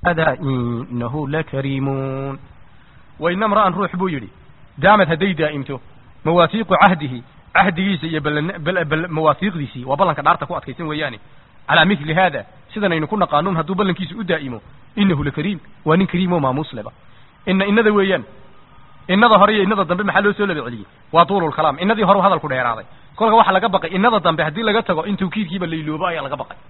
hada inahu lakariimun waina mra'an ruux buu yidhi daamad hadday daa'imto mawaasiiqu cahdihi cahdigiisa iyo mawaafiiqdiisii waa ballanka dhaarta ku adkaysan weeyaane calaa mili haada sidan aynu ku naqaanuun hadduu ballankiisa u daa'imo inahu lakariim waa nin kariim oo maamuus leba ina inada weeyaan inada hore iyo inada dambe maxaa loo soo laba celiyey waa tuululkalaam inadii hore hadalku dheeraaday kolka waxaa laga baqay inada dambe haddii laga tago in tawkiidkiiba layloobo ayaa laga baqay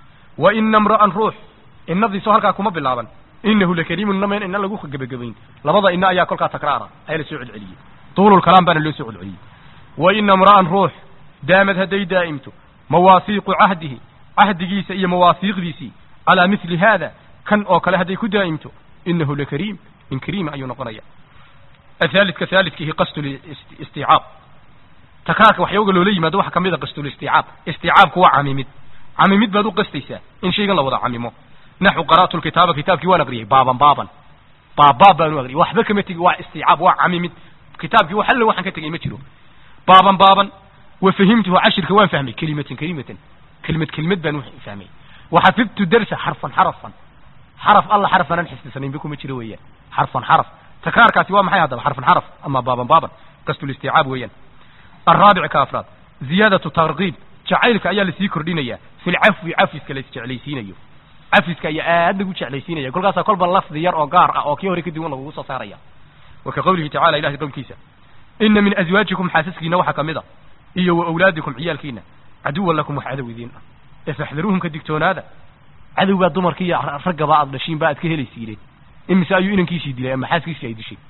wa ina mra'an ruux inadiiso halkaa kuma bilaaban inahu lakariimun inamen ina lagu gebagabayn labada ina ayaa kolkaa takraara ayaa la soo celceliyey tuululkalaam baana loo soo celceliyey wa ina mra'an ruux daamad hadday daa'imto mawaasiiqu cahdihi cahdigiisa iyo mawaafiiqdiisii calaa mili haada kan oo kale hadday ku daa'imto inahu lakariim in kariima ayuu noqonaya athaalidka haalidkihi qastulistiicaab takraarka waxyooga loola yimaado waxaa kamid a qastulistiicaab istiicaabku waa camimid camimid baad u qastaysaa in shaygan la wada camimo naxu qara'tu lkitaaba kitaabkii waan aqriyay baaban baaban baabbaab baan u aqriyay waxba kama tegi waa istiicaab waa camimid kitaabkii wax alle waxaan ka tegay ma jiro baaban baaban wa fahimtuhu cashirka waan fahmay kelimatan kelimatan kelimad kelimad baan fahmay waxafidtu darsa xarfan xarafan xaraf alla xaraf aanan xifdisanaynba kuma jiro weeyaan xarfan xaraf takraarkaasi waa maxay haddaba xarfan xaraf ama baaban baaban qastulistiicaab weeyaan الرابع كافراد زيادة ترغيب جعيلك أيا لسي كردينيا في العفو عفسك لسجعليسينيو عفسك أيا آد لغو جعليسينيا كل قاسا كل باللفظ ير أو قار أو كي هوريك ديوان لغو ساريا وكقوله تعالى إله قول كيسا إن من أزواجكم حاسسك نوحا كمدا إيا وأولادكم عيالكينا عدوا لكم وحعدوا ذين فاحذروهم كدكتون هذا عدو بعد دمر كي رقا بعض لشين بعد كهلي سيرين إمسا أيو إنن كيسي دي أما حاسك سيدي شيء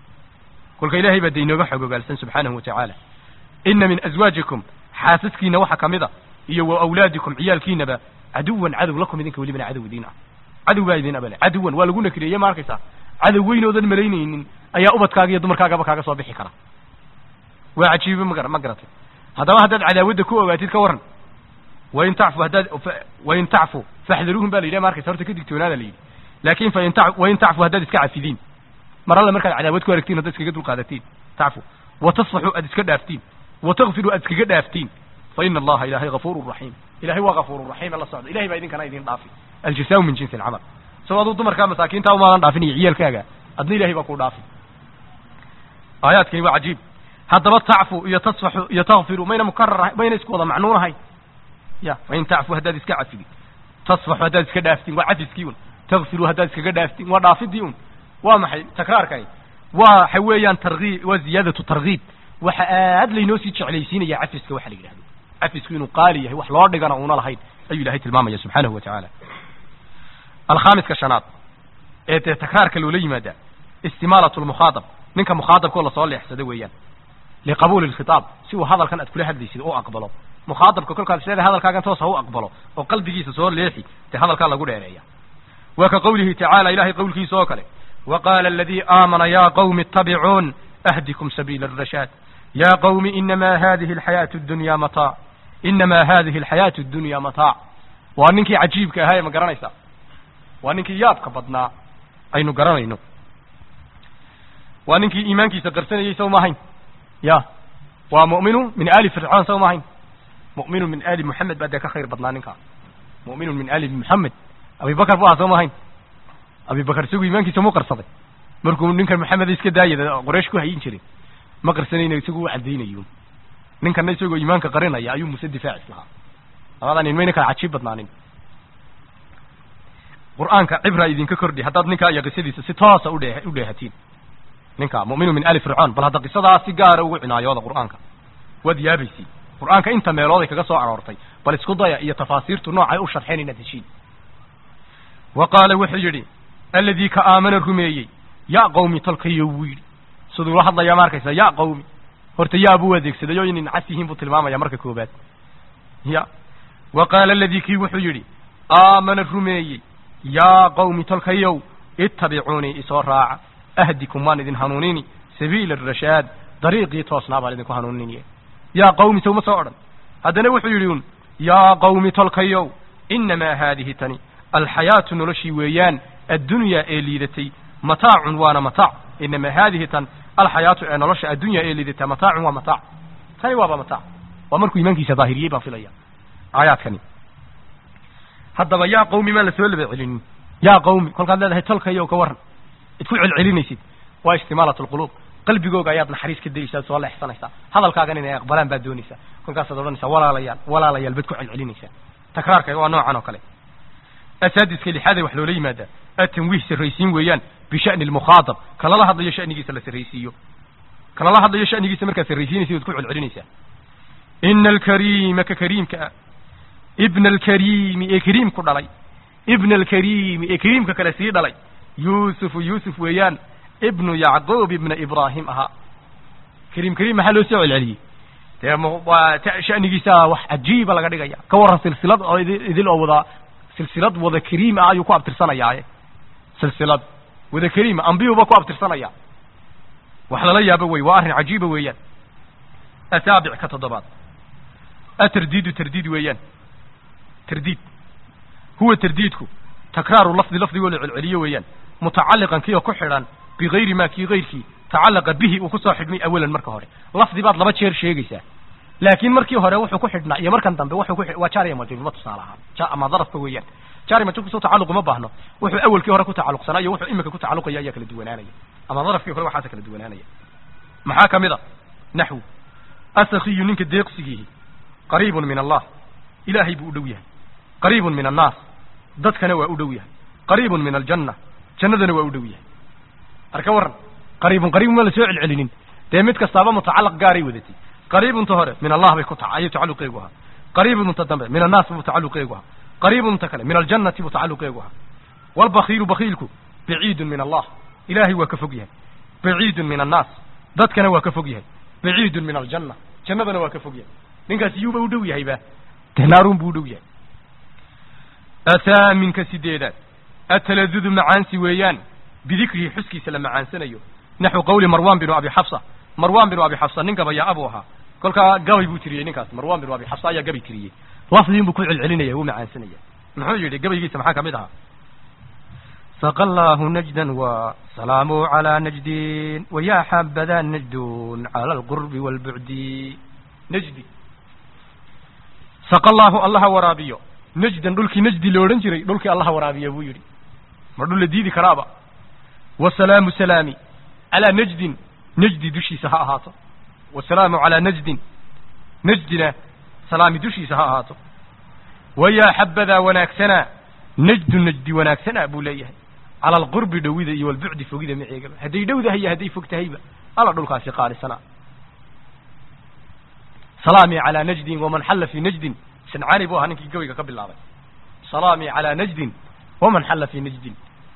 كل إلهي بدينو بحقه قال سبحانه وتعالى ina min azwaajikum xaasaskiina waxa ka mid a iyo wa awlaadikum ciyaalkiinaba caduwan cadow lakum idinka welibana cadow idiin ah cadow baa idin abale caduwan waa lagu nakriyeeye ma arkaysaa cadow weynoodan malaynaynin ayaa ubadkaaga iyo dumarkaagaba kaaga soo bixi kara waa cajiibe ma ma garatay haddaba haddaad cadaawadda ku ogaatid ka waran wain tacfu haddaad wain tacfu faxdaruuhum baa la yidhaha ma arkaysa horta ka digtoonaada la yidhi laakin fain ta wain tacfu haddaad iska cafidiin mar alle markaad cadaawad ku aragtiin haddaad iskaga dulqaadatiin tacfu watasfaxu aad iska dhaaftiin وتغفروا أدكك دافتين فإن الله إلهي غفور رحيم إلهي وغفور رحيم الله صعد إلهي بايدين كان أيدين ضافي الجزاء من جنس العمل سواء ضد مركا مساكين تاو ما ضافني عيال كاغا أدني إلهي بكو ضافي آيات كلمة عجيب هذا بس تعفو يتصفح يتغفر بين مكرر بين اسكو وضع معنون هاي يا وإن تعفو هداد اسكا عفدي تصفح هداد اسكا دافتين وعفي سكيون تغفروا هداد اسكا دافتين وضافي ديون ومحي تكرار كاي وحويان ترغيب وزيادة ترغيب waxa aad laynoo sii jeclaysiinaya cafiska waxa la yidhahdo cafisku inuu qaali yahay wax loo dhigana uuna lahayn ayuu ilahay tilmaamaya subxaanahu wa tacaala alkhaamiska shanaad ee dee takraarka loola yimaada istimaalatu lmukhaadab ninka mukhaadabkoo lasoo leexsado weeyaan liqabuuli lkhitaab si uu hadalkan aad kula hadlaysid u aqbalo mukhaadabka kolkaad isleedahay hadalkaagan toos ha u aqbalo oo qalbigiisa soo leexi dee hadalkaa lagu dheereeya wa ka qawlihi tacaala ilahay qowlkiisa oo kale وقال الذي آمن يا قوم اتبعون أهدكم سبيل الرشاد يا قوم إنما هذه الحياة الدنيا متاع إنما هذه الحياة الدنيا متاع وأنك عجيبك هاي ما قرنيسا وأنك يابك بدنا أين قرنينو وأنك إيمانك سقرسن يسو ماهين يا ومؤمن من آل فرعون سو ماهين مؤمن من آل محمد بعدك خير بدنانك مؤمن من آل محمد أبي بكر بوها سو ماهين أبي بكر سوى إيمانك سمو قرصدي مركو ننك محمد إسكا داية قريش كو هين شرين ma qarsanayna isagu u cadaynayo ninkana isagoo iimaanka qarinaya ayuu muse difaacis lahaa labadan nin mayna kala cajiib badnaanin qur-aanka cibra idinka kordhi haddaad ninkaa iyo qisadiisa si toosa udhe u dheehatiin ninka mu'minu min ali fircoon bal hadda qisadaa si gaara ugu cinaayooda qur-aanka waad yaabaysi qur-aanka inta meelooday kaga soo aroortay bal isku daya iyo tafaasiirtu noocay u sharxeen inaad heshiin wa qaala wuxuu yidhi alladii ka aamana rumeeyey yaa qawmi tolkayo wuu yidhi siduu la hadlayaa ma arkaysa ya qawmi horta yaa buu adeegsaday oo inay nacas yihiin buu tilmaamaya marka koobaad ya wa qaala aladii kii wuxuu yidhi aamana rumeeyey yaa qawmi tolkayow ittabicuunii isoo raaca ahdikum waan idin hanuunini sabiila arashaad dariiqii toosnaa baan idinku hanuuninaya yaa qawmi sowma soo odhan haddana wuxuu yidhi un yaa qawmi tolkayow inamaa haadihi tani alxayaatu noloshii weeyaan addunyaa ee liidatay mataacun waana mataac inamaa haadihi tan alxayaatu ee nolosha addunya ee liidata mataacun waa mataac tani waaba mataac waa markuu iimaankiisa daahiriyey baan filaya aayaadkani haddaba yaa qawmi maan la soo laba celinin yaa qawmi kolkaad leedahay tolkayo ka warran id ku celcelinaysid waa istimaalat alquluub qalbigooga ayaad naxariis ka dayeysaa soo leexsanaysaa hadalkaagan inay aqbalaan baad doonaysaa kolkaasaad odhanaysaa walaalayaal walaalayaal baad ku celcelinaysaa takraarka waa noocan oo kale asaadiska lixaade wax loola yimaadaa atanwiih sarraysiin weeyaan bisha'ni almukhaadab kalala hadlayo sha'nigiisa la sarraysiiyo kalala hadlayo sha'nigiisa markaad sarraysiinaysa waad ku celcelinaysaa ina alkariima ka kariimka ah ibna alkariimi ee kariimku dhalay ibna alkariimi ee kariimka kale sii dhalay yuusufu yuusuf weeyaan ibnu yacquub ibna ibraahim ahaa kariim kariim maxaa loo soo celceliyey dee waa sha'nigiisa wax cajiiba laga dhigaya ka warran silsilad oo idil oo wada silsilad wada kariim ah ayuu ku abtirsanayaaye silsilad wada kariima ambiyuba ku abtirsanaya wax lala yaabo wey waa arrin cajiiba weeyaan asaabic ka toddobaad atardiidu tardiid weeyaan tardiid huwa tardiidku takraaru lafdi lafdigoo la celceliyo weeyaan mutacalliqan kii oo ku xidhan bigayri maa kii gayrkii tacallaqa bihi uu kusoo xidhmay awalan marka hore lafdi baad laba jeer sheegaysaa laakiin markii hore wuxuu ku xidhnaa iyo markan dambe wuxuu ku waa jaariya majruurma tusaale ahaan ja ama darafka weeyaan jaari majruur kusoo tacalluq uma baahno wuxuu awalkii hore ku tacalluqsanaa iyo wuxuu imika ku tacalluqaya ayaa kala duwanaanaya ama darafkii hore waxaasa kala duwanaanaya maxaa ka mid a naxwu asakhiyu ninka deeqsigiihi qariibun min allah ilaahay buu u dhow yahay qariibun min annaas dadkana waa u dhow yahay qariibun min aljanna jannadana waa u dhow yahay arka warran qariibun qariibun ma la soo celcelinin dee mid kastaaba mutacallaq gaaray wadatay qariibunta hore min allah bay ku ta ayuu tacalluqeegu ahaa qariibunta dambe min annaas buu tacalluqeegu ahaa qariibunta kale min aljannati buu tacalluqeegu ahaa walbakiilu bakiilku baciidun min allah ilaahay waa ka fog yahay baciidun min annaas dadkana waa ka fog yahay baciidun min aljanna jannadana waa ka fog yahay ninkaas iyuuba u dhow yahayba dee naaruun buu u dhow yahay athaaminka sideedaad ataladudu macaansi weeyaan bidikrihi xuskiisa la macaansanayo naxwu qawli marwan binu abi xafsa marwan binu abi xafsa nin gabaya abuu ahaa kolkaa gabay buu tiriyey ninkaas marwan binu abi xafsa ayaa gabay tiriyey lafdiin buu ku celcelinaya wuu macaansanaya muxuu yidhi gabaygiisa maxaa kamid ahaa saqa allahu najdan wa salaamu calaa najdin wayaa xabadaa najdun cala alqurbi waalbucdi najdi saqa allahu allaha waraabiyo najdan dhulkii najdi la odhan jiray dhulkii allaha waraabiya buu yidhi ma dhul la diidi karaaba wasalaamu salaami calaa najdin najdi dushiisa ha ahaato wasalaamu calaa najdin najdina salaami dushiisa ha ahaato wayaa xabadaa wanaagsanaa najdu najdi wanaagsanaa buu leeyahay cala alqurbi dhowida iyo walbucdi fogida maceegaba hadday dhowdahay iyo hadday fog tahayba alla dhulkaasi qaalisanaa salaamii calaa najdin waman xalla fii najdin sancaani buu ahaa ninkii gabayga ka bilaabay salaamii calaa najdin waman xalla fii najdin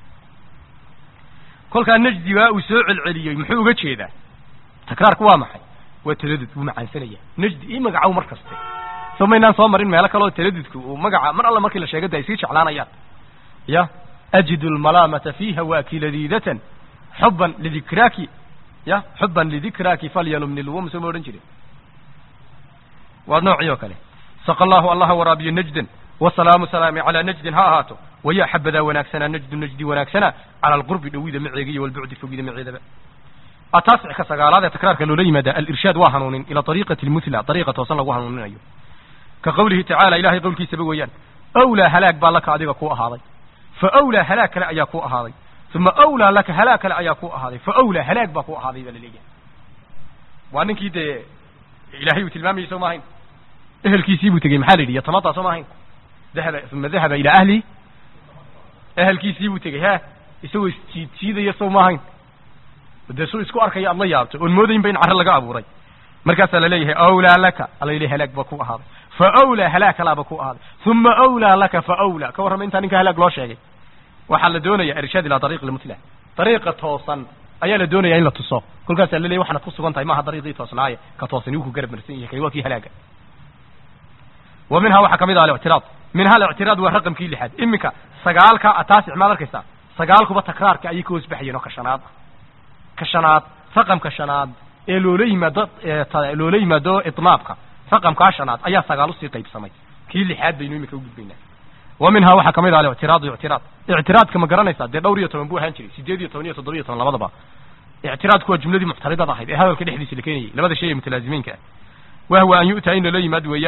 kolkaa najdi waa uu soo celceliyey muxuu uga jeedaa takraarku waa maxay waa taladud wuu macaansanaya najdi ii magacow mar kaste soo maynaan soo marin meelo kaleoo taladudku uu magaca mar alla markii la sheegada ay sii jeclaanayaan ya ajidu almalaamata fiiha waaki ladiidatan xuban lidikraaki ya xuban lidikraaki falyalumni lwum soo ma odhan jirin waa noocii oo kale saqa allahu allaha waraabiyo najdan wasalaamu salaami calaa najdin ha ahaato wayaa xabadaa wanaagsanaa najdu najdi wanaagsanaa cala alqurbi dhowida maceega iyo walbucdi fogida maceedaba ataasic ka sagaalaad ee takraarka loola yimaada alirshaad waa hanuunin ila ariiqati lmuthla ariiqa toosan lagu hanuuninayo ka qawlihi tacaala ilahay qowlkiisaba weeyaan awlaa halaag baa laka adiga ku ahaaday fa awlaa halaag kale ayaa ku ahaaday uma awlaa laka halaag kale ayaa ku ahaaday fa awlaa halaag baa ku ahaaday baa laleeyahay waa ninkii dee ilahay uu tilmaamayay soo maahayn ehelkiisii buu tegey maxaa la yidhi yatamataa soo maahayn dahaba uma dahaba ilaa ahli ehelkiisii buu tegey ha isagoo isjiid jiidaya soo maahayn dee suu isku arkaya aad la yaabto oon moodaynba in carre laga abuuray markaasaa laleeyahay awlaa laka alla yidhi halaag baa ku ahaaday fa awlaa halaag kalaaba ku ahaaday uma awlaa laka fa awlaa ka warrama intaa ninka halaag loo sheegay waxaa la doonaya irshaad ilaa ariiq lmuthla dariiqa toosan ayaa la doonaya in la tuso kolkaasaa la leeyahy waxaad ku sugan tahay maaha dariiqii toosnaaye ka toosani wuu ku garab marsan yahay kani waa kii halaaga wa minhaa waxaa kamid ah alictiraad minhaa alictiraad waa raqamkii lixaad iminka sagaalka ataasic maad arkaysaa sagaalkuba takraarka ayay ka hoos baxayeen oo ka shanaad ah ka shanaad raqamka shanaad ee loola yimaado loola yimaado itnaabka raqamkaa shanaad ayaa sagaal usii qaybsamay kii lixaad baynu iminka ugudbaynaa wa minhaa waxaa kamid ah alictiraadu ictiraad ictiraadka ma garanaysaa dee dhowr iyo toban buu ahaan jiray sideed iyo toban iyo toddoba iyo toban labadaba ictiraadku waa jumladii muctaridada ahayd ee hadalka dhexdiisa la keenayay labada shay ee mutalaazimeynka ah wahwa an yu'taa in lala yimaad weeyaan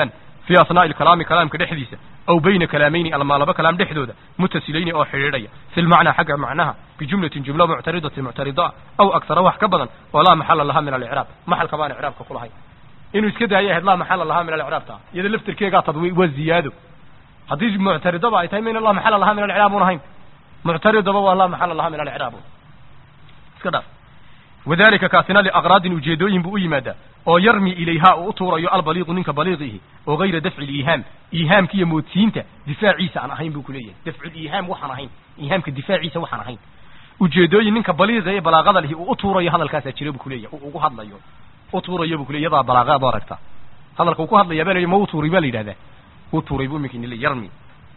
fii asnaa'i alkalaami kalaamka dhexdiisa aw bayna kalaamayni almaa laba kalaam dhexdooda mutasilayni oo xidhiidhaya fi lmacnaa xagga macnaha bijumlatin jumla muctaridatin muctarida aw aksara wax ka badan oo laa maxala laha min alicraab maxalka baan icraabka ku lahayn inuu iska daayo ahayd laa maxala laha min alicraabta iyada laftirkeegaa tadwi waa ziyaado haddii muctaridaba ay tahay mayna laa maxala laha min alicraab un ahayn muctaridaba waa laa maxala laha min alicraab iska dhaaf wadalika kaasina liaqraadin ujeedooyin buu u yimaadaa oo yarmi ilayha uu u tuurayo albaliiqu ninka baliiqihi oo gayra dafci liihaam iihaamka iyo moodsiinta difaaciisa aan ahayn buu ku leeyahay dafculiihaam waxaan ahayn iihaamka difaaciisa waxaan ahayn ujeedooyin ninka baliiqa ee balaaqada lihi uu u tuurayo hadalkaasaa jira buu kuleeyahay uu ugu hadlayo u tuurayo buu kuley yadaa balaaqaad u aragta hadalka uu ku hadlaya baa la ma u tuuray baa la yidhahdaa u tuuray buu iminka nile yarmi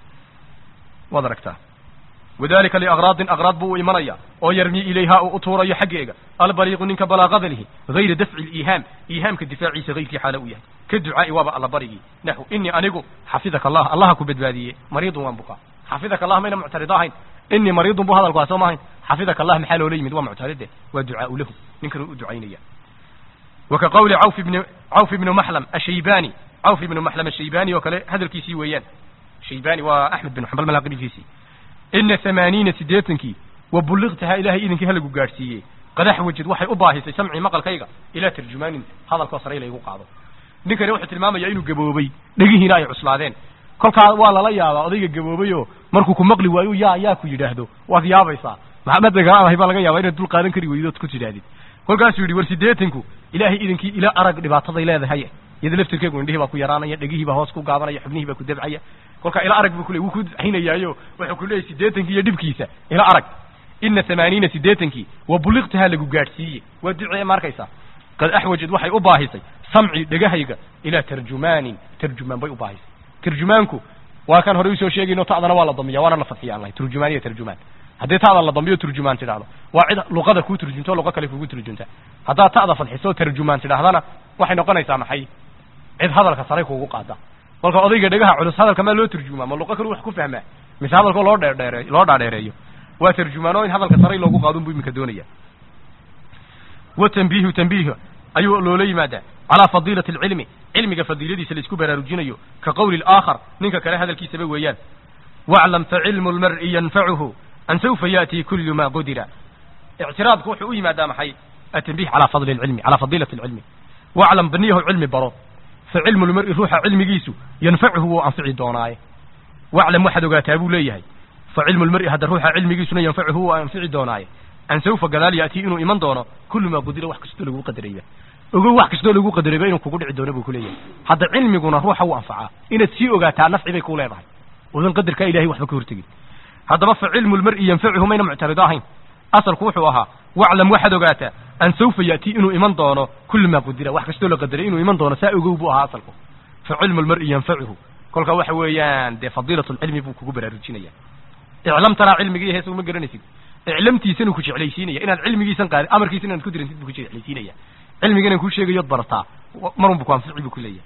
waad aragtaa wadalika liaqraadin aqraad buu u imanaya oo yarmi ilayha uu u tuurayo xaggeega albaliiqu ninka balaaqada lihi gayra dafci liihaam iihaamka difaaciisa gayrkii xaala u yahay ka ducaa'i waaba alla barigii naxu inii anigu xafidaka allah allaha ku badbaadiyey mariidun waan bukaa xafidaka allah mayna muctarida ahayn inii mariidun bu hadalku soo ma ahayn xafidaka allah maxaa loola yimid waa muctaride waa ducaau lahu ninkan u ducaynaya waka qawli cawf ibni cawf ibnu maxlam ashaybani cawf ibnu maxlam ashaybani oo kale hadalkiisii weeyaan shaybani waa axmed bin xambal malaaqidiisii ina hamaaniina siddeetankii wa bulliqtahaa ilaahay idinkii halagu gaadhsiiyey qadax wajid waxay u baahisay samcii maqalkayga ilaa tarjumaanin hadalkoo sare laygu qaado ninkani wuxuu tilmaamayaa inuu gaboobay dhegihiina ay cuslaadeen kolkaa waa lala yaabaa odayga gaboobay oo markuu ku maqli waayo yaa yaa ku yidhaahdo waad yaabaysaa maxamed dagaaladahay baa laga yaabaa inaad dul qaadan kari weydood ku tidhaahdid kolkaasuu yidhi war siddeetanku ilaahay idinkii ila arag dhibaataday leedahay iyada laftirkeegu indhihii baa ku yaraanaya dhegihii baa hoos ku gaabanaya xubnihii baa ku dabcaya kolkaa ila arag buu ku le wuu ku daxinayaayo wuxuu ku leeyahy siddeetankii iyo dhibkiisa ila arag ina hamaaniina siddeetankii wa buliqtahaa lagu gaadhsiiye waa ducee ma arkaysaa qad axwajad waxay u baahisay samci dhegahayga ilaa tarjumaanin tarjumaan bay u baahisay tarjumaanku waa kan horey usoo sheegayno ta'dana waa la damiya waana la fadxiya aan lahay turjumaan iyo tarjumaan haddii ta'da la dambiyo turjumaan tidhahdo waa cid luqada kuu turjunto luqo kale kugu turjunta haddaad ta'da fadxiso tarjumaan tidhahdana waxay noqonaysaa maxay cid hadalka sare kuugu qaada kolka odayga dhegaha culus hadalka maa loo turjumaa ma luqo kale wax ku fahmaa mise hadalkoo loo dheerdheere loo dhaadheereeyo waa tarjumaano in hadalka sare loogu qaadun buu iminka doonaya wa tanbiihu tanbiih ayuu loola yimaadaa calaa fadiilati alcilmi cilmiga fadiiladiisa la isku baraarujinayo ka qowli alaakhar ninka kale hadalkiisaba weeyaan waclam facilmu lmar'i yanfacuhu an sawfa ya'tii kullu ma qudira ictiraadku wuxuu u yimaadaa maxay atanbiih calaa fadli alcilmi calaa fadiilati alcilmi waclam baniyahu cilmi baro fa cilmu lmar'i ruuxa cilmigiisu yanfacuhu wuu anfici doonaaye waclam waxaad ogaataa buu leeyahay fa cilmu lmar'i hadda ruuxa cilmigiisuna yanfacuhu wuu anfici doonaaye an sawfa gadaal ya'tii inuu iman doono kullu maa qudira wax kastoo lagu qadarayba ogow wax kastoo lagu qadarayba inuu kugu dhici doono buu ku leeyahay hadda cilmiguna ruuxa wuu anfacaa inaad sii ogaataa nafci bay ku leedahay odan qadarkaa ilahay waxba ka hortegin haddaba fa cilmu lmar'i yanfacuhu mayna muctarido ahayn asalku wuxuu ahaa waclam waxaad ogaataa an sawfa ya'tii inuu iman doono kullu maa qudira wax kastoo la qadaray inuu iman doono saa ogow buu ahaa asalku fa cilmu lmar'i yanfacuhu kolka waxa weeyaan dee fadiilatu lcilmi buu kugu baraarujinaya iclam taraa cilmigii hees uma garanaysid iclamtiisanuu ku jeclaysiinaya inaad cilmigiisan qaadi amarkiisa inaad ku dirantid buu ku jeclaysiinaya cilmiga inaan kuu sheegayood barataa marunbu ku anfici buu ku leeyahay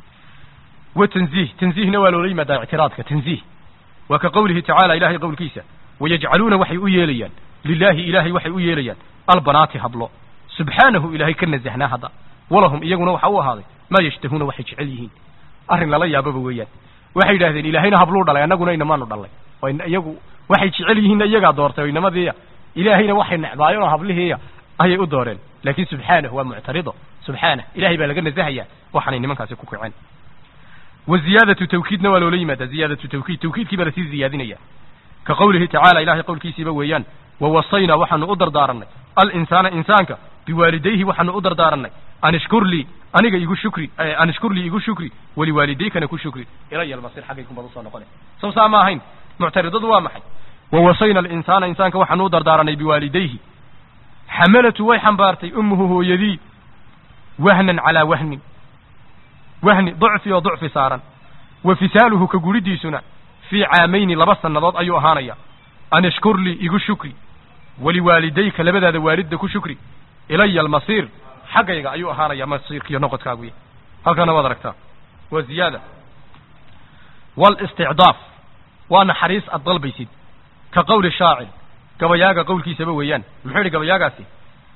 wa tanziih tanziihna waa loola yimaadaa ictiraadka tanziih waa ka qowlihi tacaala ilahay qowlkiisa wayajcaluuna waxay u yeelayaan lilaahi ilaahay waxay u yeelayaan albanaati hablo subxaanahu ilaahay ka nasahnaa hadda walahum iyaguna waxa u ahaaday maa yashtahuuna waxay jecel yihiin arrin lala yaababa weeyaan waxay yidhahdeen ilaahayna habluu dhalay annaguna inamaanu dhalay oo iyagu waxay jecel yihiinna iyagaa doortay oo inamadiiya ilaahayna waxay necbaayeen oo hablihiiya ayay u dooreen laakiin subxaanahu waa muctarido subxaanah ilahay baa laga nasahayaa waxaanay nimankaasi ku kaceen wa ziyaadatu tawkiidna waa loola yimaadaa ziyaadatu tawkiid tawkiidkii baa lasii ziyaadinaya ka qowlihi tacaala ilahay qowlkiisiiba weeyaan wawasaynaa waxaanu u dardaaranay alinsaana insaanka biwaalidayhi waxaanu u dardaaranay an ishkur lii aniga igu shukri an ishkur lii igu shukri waliwaalidaykana ku shukri ilaya almasir xaggaykunbaad usoo noqone sow saa ma ahayn muctaridadu waa maxay wawasayna alinsaana insaanka waxaanu u dardaaranay biwaalidayhi xamalatu way xambaartay ummuhu hooyadii wahnan calaa wahnin wahni ducfi oo ducfi saaran wa fisaaluhu ka guridiisuna fii caamayni laba sannadood ayuu ahaanaya an ishkur lii igu shukri waliwaalidayka labadaada waalidda ku shukri ilaya almasiir xaggayga ayuu ahaanaya masiirkiiyo noqodkaaguya halkana waad aragtaa waa ziyaada walisticdaaf waa naxariis aad dalbaysid ka qowli shaacir gabayaaga qowlkiisaba weeyaan muxuu yidhi gabayaagaasi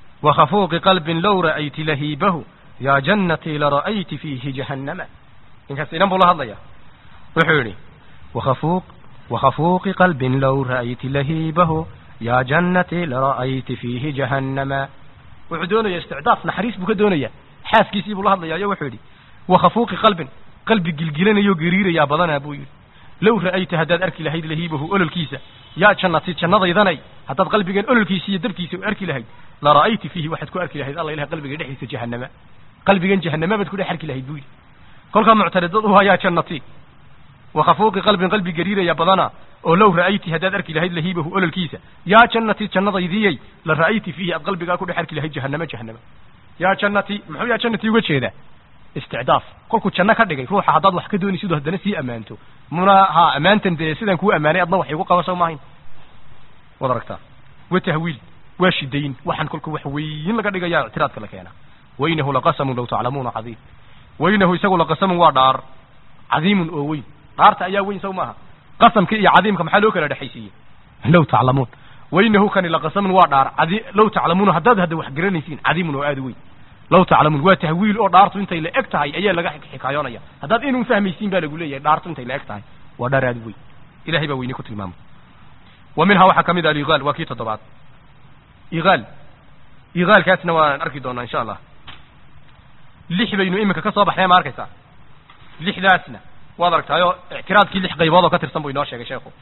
wakhafuuqi qalbin low ra'ayti lahiibahu yaa jannatii lara'ayti fiihi jahannama ninkaas inan buu la hadlaya wuxuu yidhi وخفوق وخفوق قلب لو رأيت لهيبه يا جنتي لرأيت فيه جهنم wuxuu doonaya isticdaaf naxariis buu ka doonaya xaaskiisii buu la hadlaya iyo wuxuu yidhi wakhafuuqi qalbin qalbi gilgilanayoo gariirayaa badanaa buu yidhi low ra'ayta haddaad arki lahayd lahiibahu ololkiisa yaa jannati jannadaydanay haddaad qalbigan ololkiisa iyo dabkiisa u arki lahayd la ra'ayti fiihi waxaad ku arki lahayd alla ilaha qalbiga dhexdiisa jahannama qalbigan jahannama baad ku dhex arki lahayd buu yidhi kolkaa muctaridad u hayaa jannati wakhafuuqi qalbin qalbi gariiraya badana oo low ra'ayti haddaad arki lahayd lahiibahu ololkiisa yaa jannati jannadaydiyey la ra'ayti fiihi aad qalbigaa ku dhex arki lahayd jahannama jahannama yaa jannati muxuu yaa jannati uga jeedaa isticdaaf kolkuu janno ka dhigay ruuxa haddaad wax ka doonaysid oo haddana sii ammaanto muna ha ammaantan dee sidaan kuu ammaanay adna wax igu qabasho maahayn waad aragtaa wa tahwiil waa shidayn waxaan kolka wax weyn laga dhigayaa ictiraadka la keenaa wainahu laqasamun law taclamuuna cadiim wainahu isagu laqasamun waa dhaar cadiimun oo weyn dhaarta ayaa weyn saw maaha qasamka iyo cadiimka maxaa loo kala dhexaysiiyey low taclamuun wainahu kani laqasamun waa dhaar cadi low taclamuuna haddaad hadda wax garanaysiin cadiimun oo aada u weyn low taclamuun waa tahwiil oo dhaartu intay la eg tahay ayaa laga xikaayoonaya haddaad inuu fahmaysiin baa lagu leeyahay dhaartu intay la eg tahay waa dhaar aada u weyn ilahay baa weyne ku tilmaamay wa minhaa waxaa ka mid ah aligaal waa kii toddobaad igaal igaalkaasna waan arki doonaa insha allah lix baynu iminka ka soo baxnay ma arkaysaa lixdaasna waad aragtaayoo ictiraadkii lix qaybood oo ka tirsan buu inoo sheegay sheekhu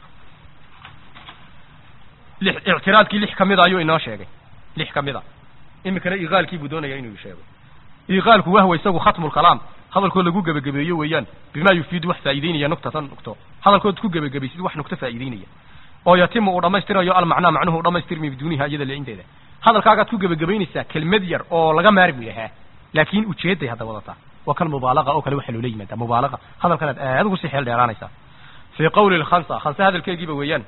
lix ictiraadkii lix ka mida ayuu inoo sheegay lix ka mida iminkana iqaalkii buu doonaya inuu sheego iqaalku wahwa isagu khatmu lkalaam hadalkood lagu gebagabeeyo weeyaan bima yufiidu wax faa'iideynaya nuktatan nukto hadalkood ku gebagabaysid wax nukto faa'iideynaya oo yatimu uu dhammaystirayo almacnaa macnuhu u dhammaystirmi biduuniha iyada lecinteeda hadalkaagaad ku gebagabaynaysaa kelmad yar oo laga maarmi lahaa laakiin ujeeday hadda wadataa waa kan mubaalaqa oo kale waxaa loola yimaada mubaalaqa hadalkanaad aad ugu sii xeel dheeraanaysaa fii qawli lkhamsa khamse hadalkeegiiba weeyaan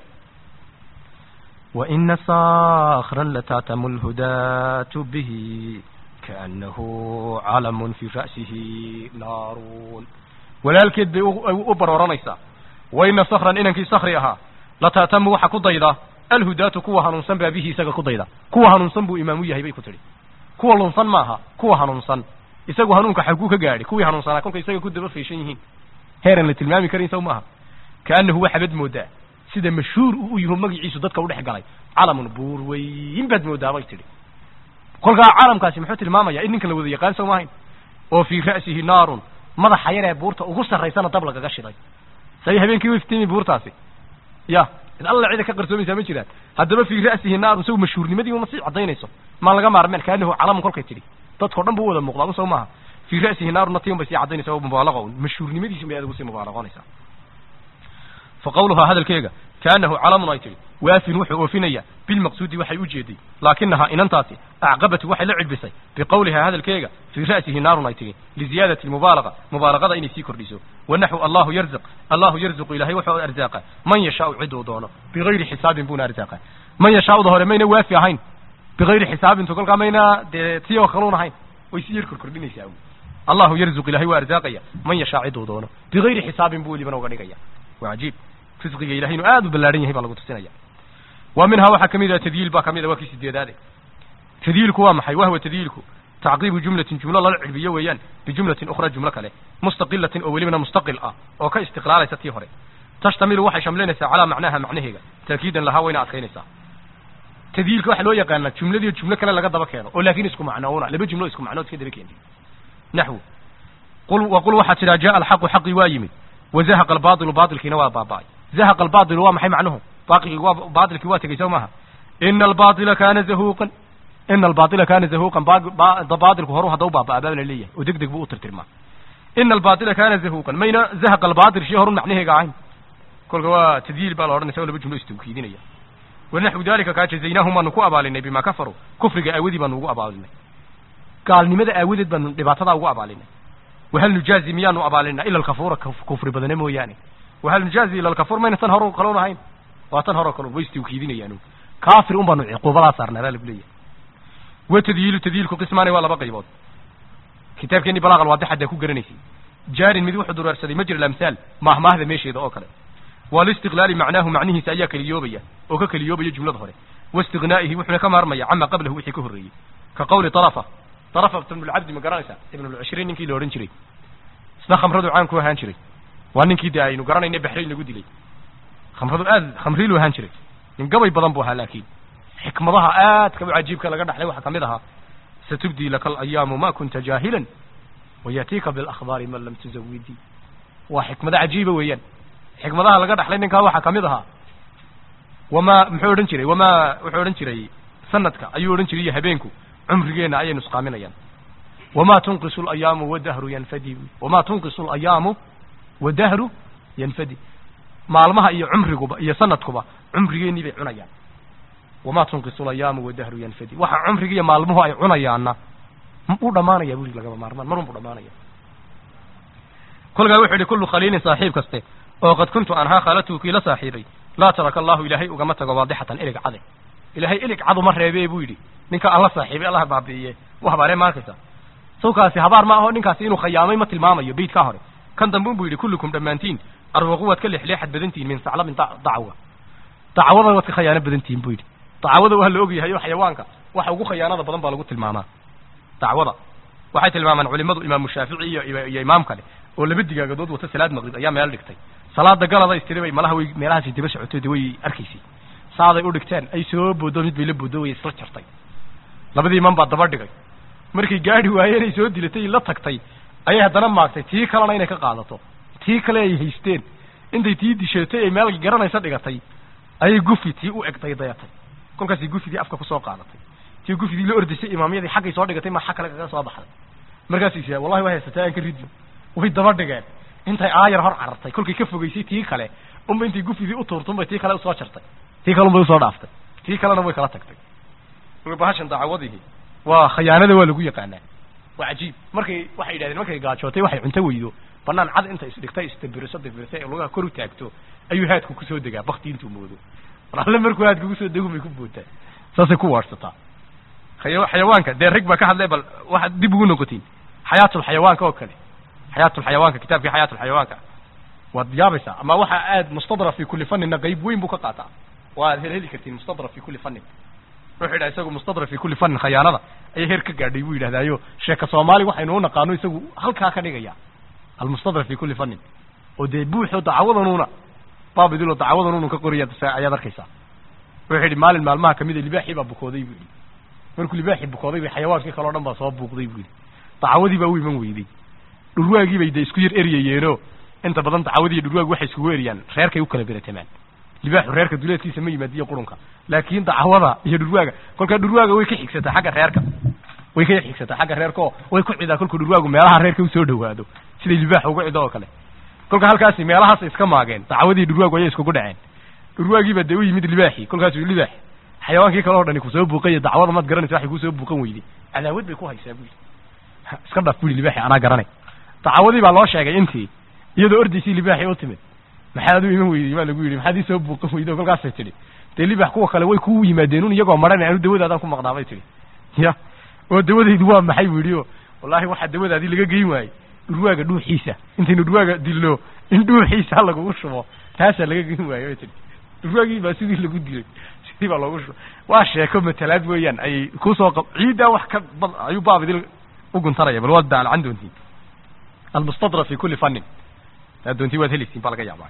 وإن صاخرا لتعتم الهداة به كأنه علم في رأسه نار walaalkeed bay u barooranaysaa waina sakran inankii sakri ahaa lata'tamu waxa ku dayda alhudaatu kuwa hanuunsan baa bihi isaga ku dayda kuwa hanuunsan buu imaamu yahay bay ku tidhi kuwa lunsan maaha kuwa hanuunsan isagu hanuunka xaguu ka gaadhi kuwii hanuunsanaa kolka isaga ku daba fayshan yihiin heeran la tilmaami karin saw maaha kaanahu waxaabad moodaa sida mashhuur uu u yaho magaciisu dadka u dhex galay calamun buur weyn baad moodaa bay tidhi kolkaa calamkaasi muxuu tilmaamaya in ninkan la wada yaqaan soo maahayn oo fii ra'sihi naarun madaxa yaree buurta ugu sarraysana dab lagaga shiday say habeenkii u iftimi buurtaasi ya id alla cida ka qarsoomaysaa ma jiraan haddaba fii ra'sihi naarun saw mashhuurnimadii uma sii caddaynayso maan laga maarmeen kaanahu calamun kolkay tidhi dadkao dhan buu u wada muuqdaa soo maaha fii ra'sihi naarun natiun bay sii caddaynaysa mubaalaqa un mashhuurnimadiisun bay aad ugu sii mubaalaqoonaysaa fa qawluhaa hadalkeega kaanahu calamun ay tidhi waafin wuxuu oofinaya bilmaqsuudi waxay u jeeday laakinahaa inantaasi acqabatu waxay la cidbisay biqawlihaa hadalkeega fii ra'sihi naarun ay tidhi liziyaadati mubaalaqa mubaalaqada inay sii kordhiso wanaxu allahu yarziq allahu yarziqu ilahay wuxuu arzaaqa man yashaau ciduu doono bigayri xisaabin buuna arzaaqa man yashaauda hore mayna waafi ahayn bigayri xisaabintu kolkaa mayna dee tii oo kaluun ahayn way sii yar korkordhinaysaa allahu yarziq ilahay waa arzaaqaya man yashaa ciduu doono bigayri xisaabin buu welibana uga dhigaya waa cajiib risqiga ilahay inuu aad u ballaahan yahay baa lagu tusinaya wa minhaa waxaa ka mid ah tadyiil baa kamid a waa kii sideedaade tadyiilku waa maxay wahwa tadyiilku tacqiibu jumlatin jumlo lala cirbiyo weeyaan bijumlatin ukhra jumlo kale mustaqilatin oo welibana mustaqil ah oo ka istiqlaalaysa tii hore tashtamilu waxay shamlinaysaa calaa macnaha macnaheega taakiidan lahaa wayna adkaynaysaa tadyiilka waxaa loo yaqaanaa jumladii jumlo kale laga daba keeno oo laakin isku macnoona laba jumlo isku macnood iska daba keentay naxwu qul waqul waxaa tidhaa jaa alxaqu xaqii waa yimid wazahaqa albaatilu baatilkiina waa baaba'ay zahaqa albaatilu waa maxay macnuhu baaqigii waa baatilkii waa tegey soo maaha ina albaatila kaana zahuuqan ina albaatila kaana zahuuqan baatilku horu hadda u baaba'aa baa la leeyahay oo deg deg buu u tirtirmaa ina albaatila kaana zahuuqan mayna zahaqa albaatil shii horun macnaheega ahayn kolka waa tadyiil baa la odhanaysa oo laba jumlo istawkiidinaya wanaxwu dalika kaa jazaynaahum baanu ku abaalinay bima kafaruu kufriga aawadii baanu ugu abaalinay gaalnimada aawadeed baanu dhibaatadaa ugu abaalinay wahal nujaazi miyaanu abaalinaa ila alkafuura kufri badane mooyaane wahal nujaazi ila alkafuur mayna tan hore kaloon ahayn waa tan hore kaloon way istawkiidinayaan kaafir un baanu ciquubadaa saarnaa baa lagu leeyahay wa tadyiilu tadyiilku qismaani waa laba qaybood kitaabkeeni balaaqal waadixadaa ku garanaysay jaarin mid wuxuu dureersaday majra alamhaal maahmaahda meesheeda oo kale walistiqlaali macnaahu macnihiisa ayaa keliyoobaya oo ka keliyoobaya jumlada hore waistignaa'ihi wuxuuna ka maarmaya cama qablahu wixii ka horreeyey ka qawli arafa arafa ibnulcabdi ma garanaysaa ibnulcishriin ninkii la odhan jiray isna khamradu caan ku ahaan jiray waa ninkii de aynu garanayna baxrayn lagu dilay khamradu aad khamriilu ahaan jiray nin gabay badan buu ahaa laakiin xikmadaha aadka u cajiibka laga dhaxlay waxaa kamid ahaa satubdii laka alayaamu ma kunta jaahilan wayatiika bilakhbaari man lam tuzawidii waa xikmado cajiiba weeyaan xikmadaha laga dhaxlay ninkaa waxaa kamid ahaa wamaa muxuu odhan jiray wamaa wuxuu odhan jiray sanadka ayuu odhan jiray iyo habeenku cumrigeenna ayay nusqaaminayaan wamaa tunqisu alayaamu wadahru yanfadi wamaa tunqisu alayaamu wadahru yanfadi maalmaha iyo cumriguba iyo sanadkuba cumrigeennii bay cunayaan wamaa tunqisu alayaamu wadahru yanfadi waxa cumriga iyo maalmuhu ay cunayaanna u dhamaanaya buri lagaba maarmaan marun buu dhamaanaya kolkaa wuxuu yihi kullu khaliilin saaxiib kaste oo qad kuntu anhaa khaalatuhu kii la saaxiibay laa taraka allahu ilaahay ugama tago waadixatan ilig cade ilaahay ilig cadu ma reebee buu yidhi ninka aan la saaxiibay allah baabi'iye wa habaaree maarkaysa sawkaasi habaar ma aho ninkaasi inuu khayaamay ma tilmaamayo beydkaa hore kan dambe unbuu yidhi kullukum dhammaantiin arwaqu waad ka leexleexad badantihin min saclabin dacwa dacwada waad ka khayaano badantihin buu yidhi dacwada waa la ogyahay oo xayawaanka waxa ugu khayaanada badan baa lagu tilmaamaa dacwada waxay tilmaamaan culimadu imaamu shaafici iyo iyo imaam kale oo laba digaagadood wata salaad maqrib ayaa meel dhigtay salaada galada istiri bay malaha way meelahaasi daba socotay de way arkaysay saaday u dhigteen ay soo boodo mid bay la boodo way isla jartay labadii iman baa daba dhigay markay gaadhi waayeen ay soo dilatay la tagtay ayay haddana maagtay tii kalena inay ka qaadato tii kale ay haysteen intay tii disheetay ay meel garanaysa dhigatay ayay gufi tii u egday dayatay kolkaasay gufidii afka kusoo qaadatay tii gufidii la ordisay imaamyadii xaggay soo dhigatay mar xag kale kaga soo baxday markaasay sia wallahi waa haysataa aan ka ridin way daba dhigeen intay aayar hor carartay kolkay ka fogeysay tii kale unba intay gufidii u tuurtun bay tii kale usoo jartay tii kale unbay usoo dhaaftay tii kalena way kala tagtay bahashan dacwadihii waa khayaanada waa lagu yaqaanaa waa cajiib markay waxay yidhahdeen markay gaajootay waxay cunto weydo banaan cad inta isdhigtay istabiriso dabirtay ee lugaha kor u taagto ayuu haadku kusoo degaa bakti intuu moodo mar alle markuu haadku kusoo dego bay ku bootaa saasay ku waarsataa khaya xayawaanka dee rag baa ka hadlay bal waxaad dib ugu noqotiin xayaatulxayawaanka oo kale xayaatulxayawaanka kitaabkii xayaatulxayawaanka waad yaabaysaa ama waxa aad mustadra fi kulli fanina qayb weyn buu ka qaataa waad hel heli kartiin mustadra fi kulli fanin wuxuu yidhaha isagu mustadra fi kulli fanin khayaanada ayay heer ka gaadhay buu yidhahdaayo sheeka soomaali waxaynu u naqaano isagu halkaa ka dhigaya almustadra fi kulli fanin oo dee buuxo dacwadanuuna baabidilo dacwadanuunu ka qoraya ayaad arkaysaa wuxuu yidhi maalin maalmaha kamid a libaaxii baa bukooday buu yidhi markuu libaaxii bukooday bay xayawaankii kale o dhan baa soo buuqday buu yidhi dacwadii baa u iman weyday dhurwaagii bay dee isku yar eryayeeno inta badan dacwadii iyo dhurwaagi waxay iskugu eriyaan reerkay u kala beratamaan libaaxu reerka duleedkiisa ma yimaadiyo qurunka laakiin dacwada iyo dhurwaaga kolkaa dhurwaaga way ka xigsataa xagga reerka way ka xigsataa xagga reerka oo way ku cidaa kolkuu dhurwaagu meelaha reerka usoo dhawaado siday libaaxa uga cido oo kale kolka halkaasi meelahaas iska maageen dacwadii dhurwaagu ayay iskugu dhaceen dhurwaagiiba dee u yimid libaaxii kolkaasuu libaax xayawaankii kale o dhani kusoo buuqaya dacwada maad garanaysa waxay kusoo buuqan weyday cadaawad bay ku haysaa buli iska dhaf buli libaaxi anaa garanay dacwadii baa loo sheegay intii iyadoo ordaysii libaaxii u timid maxaad u iman weyday baa lagu yidhi maxaad ii soo buuqan weyday oo kolkaasay tidhi dee libax kuwa kale way ku yimaadeen un iyagoo maran anu dawadaadaan ku maqnaa bay tidhi ya oo dawadaydu waa maxay bu yidhi o wallaahi waxaa dawadaadii laga geyn waayey dhurwaaga dhuuxiisa intaynu dhurwaaga dilno in dhuuxiisa lagugu shubo taasaa laga geyn waaye bay tidhi dhurwaagii baa sidii lagu dilay sidii baa loogu shubo waa sheeko matalaad weeyaan ayay kusoo qa ciiddaa wax ka bad ayuu baabidil u guntanaya bal waad daalcan doontiin almustadra fi kulli fannin taa doontiin waad helaysiin baa laga yaabaa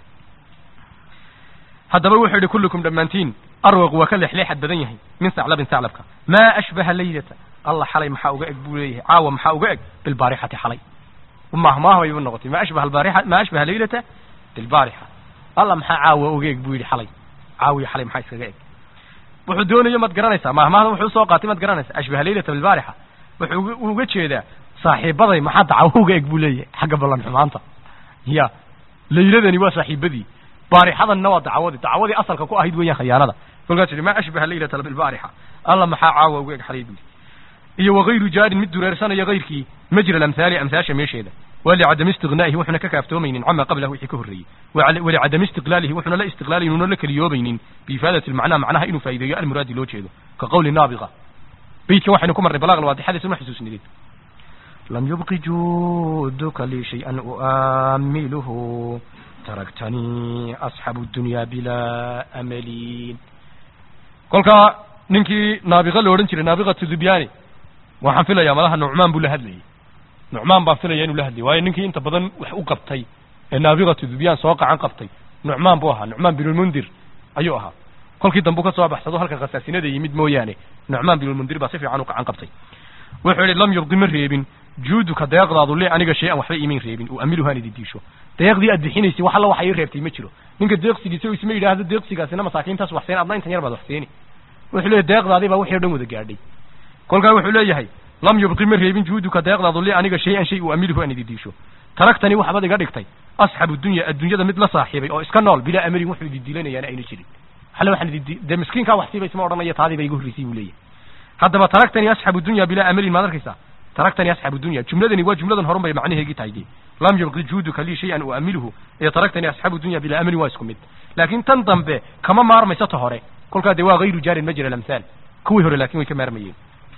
haddaba wuxuu yihi kullukum dhammaantiin arwaq waa ka leexleexad badan yahay min saclabin saclabka maa ashbaha laylata allah xalay maxaa uga eg buu leeyahay caawa maxaa uga eg bilbaarixati xalay mahmaah bayba noqotay ma ashbaha albaarixa ma ashbaha laylata bilbaarixa allah maxaa caawa uga eg buu yidhi xalay caawiyo xalay maxaa iskaga eg wuxuu doonayo maad garanaysaa mahmaahda wuxuu soo qaatay maad garanaysaa ashbaha laylata bilbaarixa wuxuu uga jeedaa saaxiibaday maxaa dacawo uga eg buu leeyahay xagga ballan xumaanta ya layladani waa saaxiibadii baarixadanna waa dacwadii dacwadii asalka ku ahayd weeyaan khayaanada kolkaas yidhi ma ashbaha laylata bilbaarixa alla maxaa caawa uga eg xalay buu iyo wagayru jaarin mid dureersanaya gayrkii majra alamhaali amhaasha meesheeda walicadami istignaa'ihi wuxuna ka kaaftoomaynin cama qablahu wixii ka horreeyey walicadami istiqlaalihi wuxuna la istiqlaalayn una la keliyoobaynin biifaadati lmacnaa macnaha inuu faa'ideeyo almuraadi loo jeedo ka qawli naabiqa beydka waxaynu ku marnay balaaq alwaadixadiisa ma xusuusnideen لم يبق جودك لي شيئا أؤامله تركتني أصحاب الدنيا بلا أمل kolkaa ninkii naabiqa la odhan jiray naabiqatu dubyaani waxaan filayaa malaha nucmaan buu la hadlayay nucmaan baan filaya inuu la hadlayay waayo ninkii inta badan wax u qabtay ee naabiqatu dubyaan soo qacan qabtay nucmaan buu ahaa nucmaan binulmundir ayuu ahaa kolkii dambu ka soo baxsado halkan khasaasinada yimid mooyaane nucmaan binulmundir baa si fiican u qacan qabtay wuxuu yidhi lam yurdi ma reebin juuduka deeqdaadu li aniga shay an waxba imin reebin uu amiluhaan ididiisho deeqdii aad bixinaysay wax alla waxa ii reebtay ma jiro ninka deeqsigiisa oo isma yidhaahdo deeqsigaasina masaakiintaas waxseen adna intan yar baad waxseeni wuxuu leeyahy deeqdaadii baa wixii o dhan wada gaadhay kolkaa wuxuu leeyahay lam yubqi ma reebin juuduka deeqdaadu li aniga shay an shay uu amiluhu aan ididiisho taraktani waxbaad iga dhigtay asxabu dunya adduunyada mid la saaxiibay oo iska nool bilaa amalin wuxuu ididiilanayaana ayna jirin xale waxaan ididi dee miskiinkaa wax siiba isma odhanaya taadii ba igu horreysay buu leeyahay haddaba taraktani asxabu dunya bilaa amalin maad arkaysaa taraktani asxabu dunya jumladani waa jumladan horun bay macnaheegii tahay dee lam yubqi juuduka lii shay-an uamiluhu ee taraktani asxabu dunya bilaa amalin waa isku mid laakiin tan dambe kama maarmayso ta hore kolkaa dee waa hayru jaarin majra alamhaal kuwii hore laakin way ka maarmayeen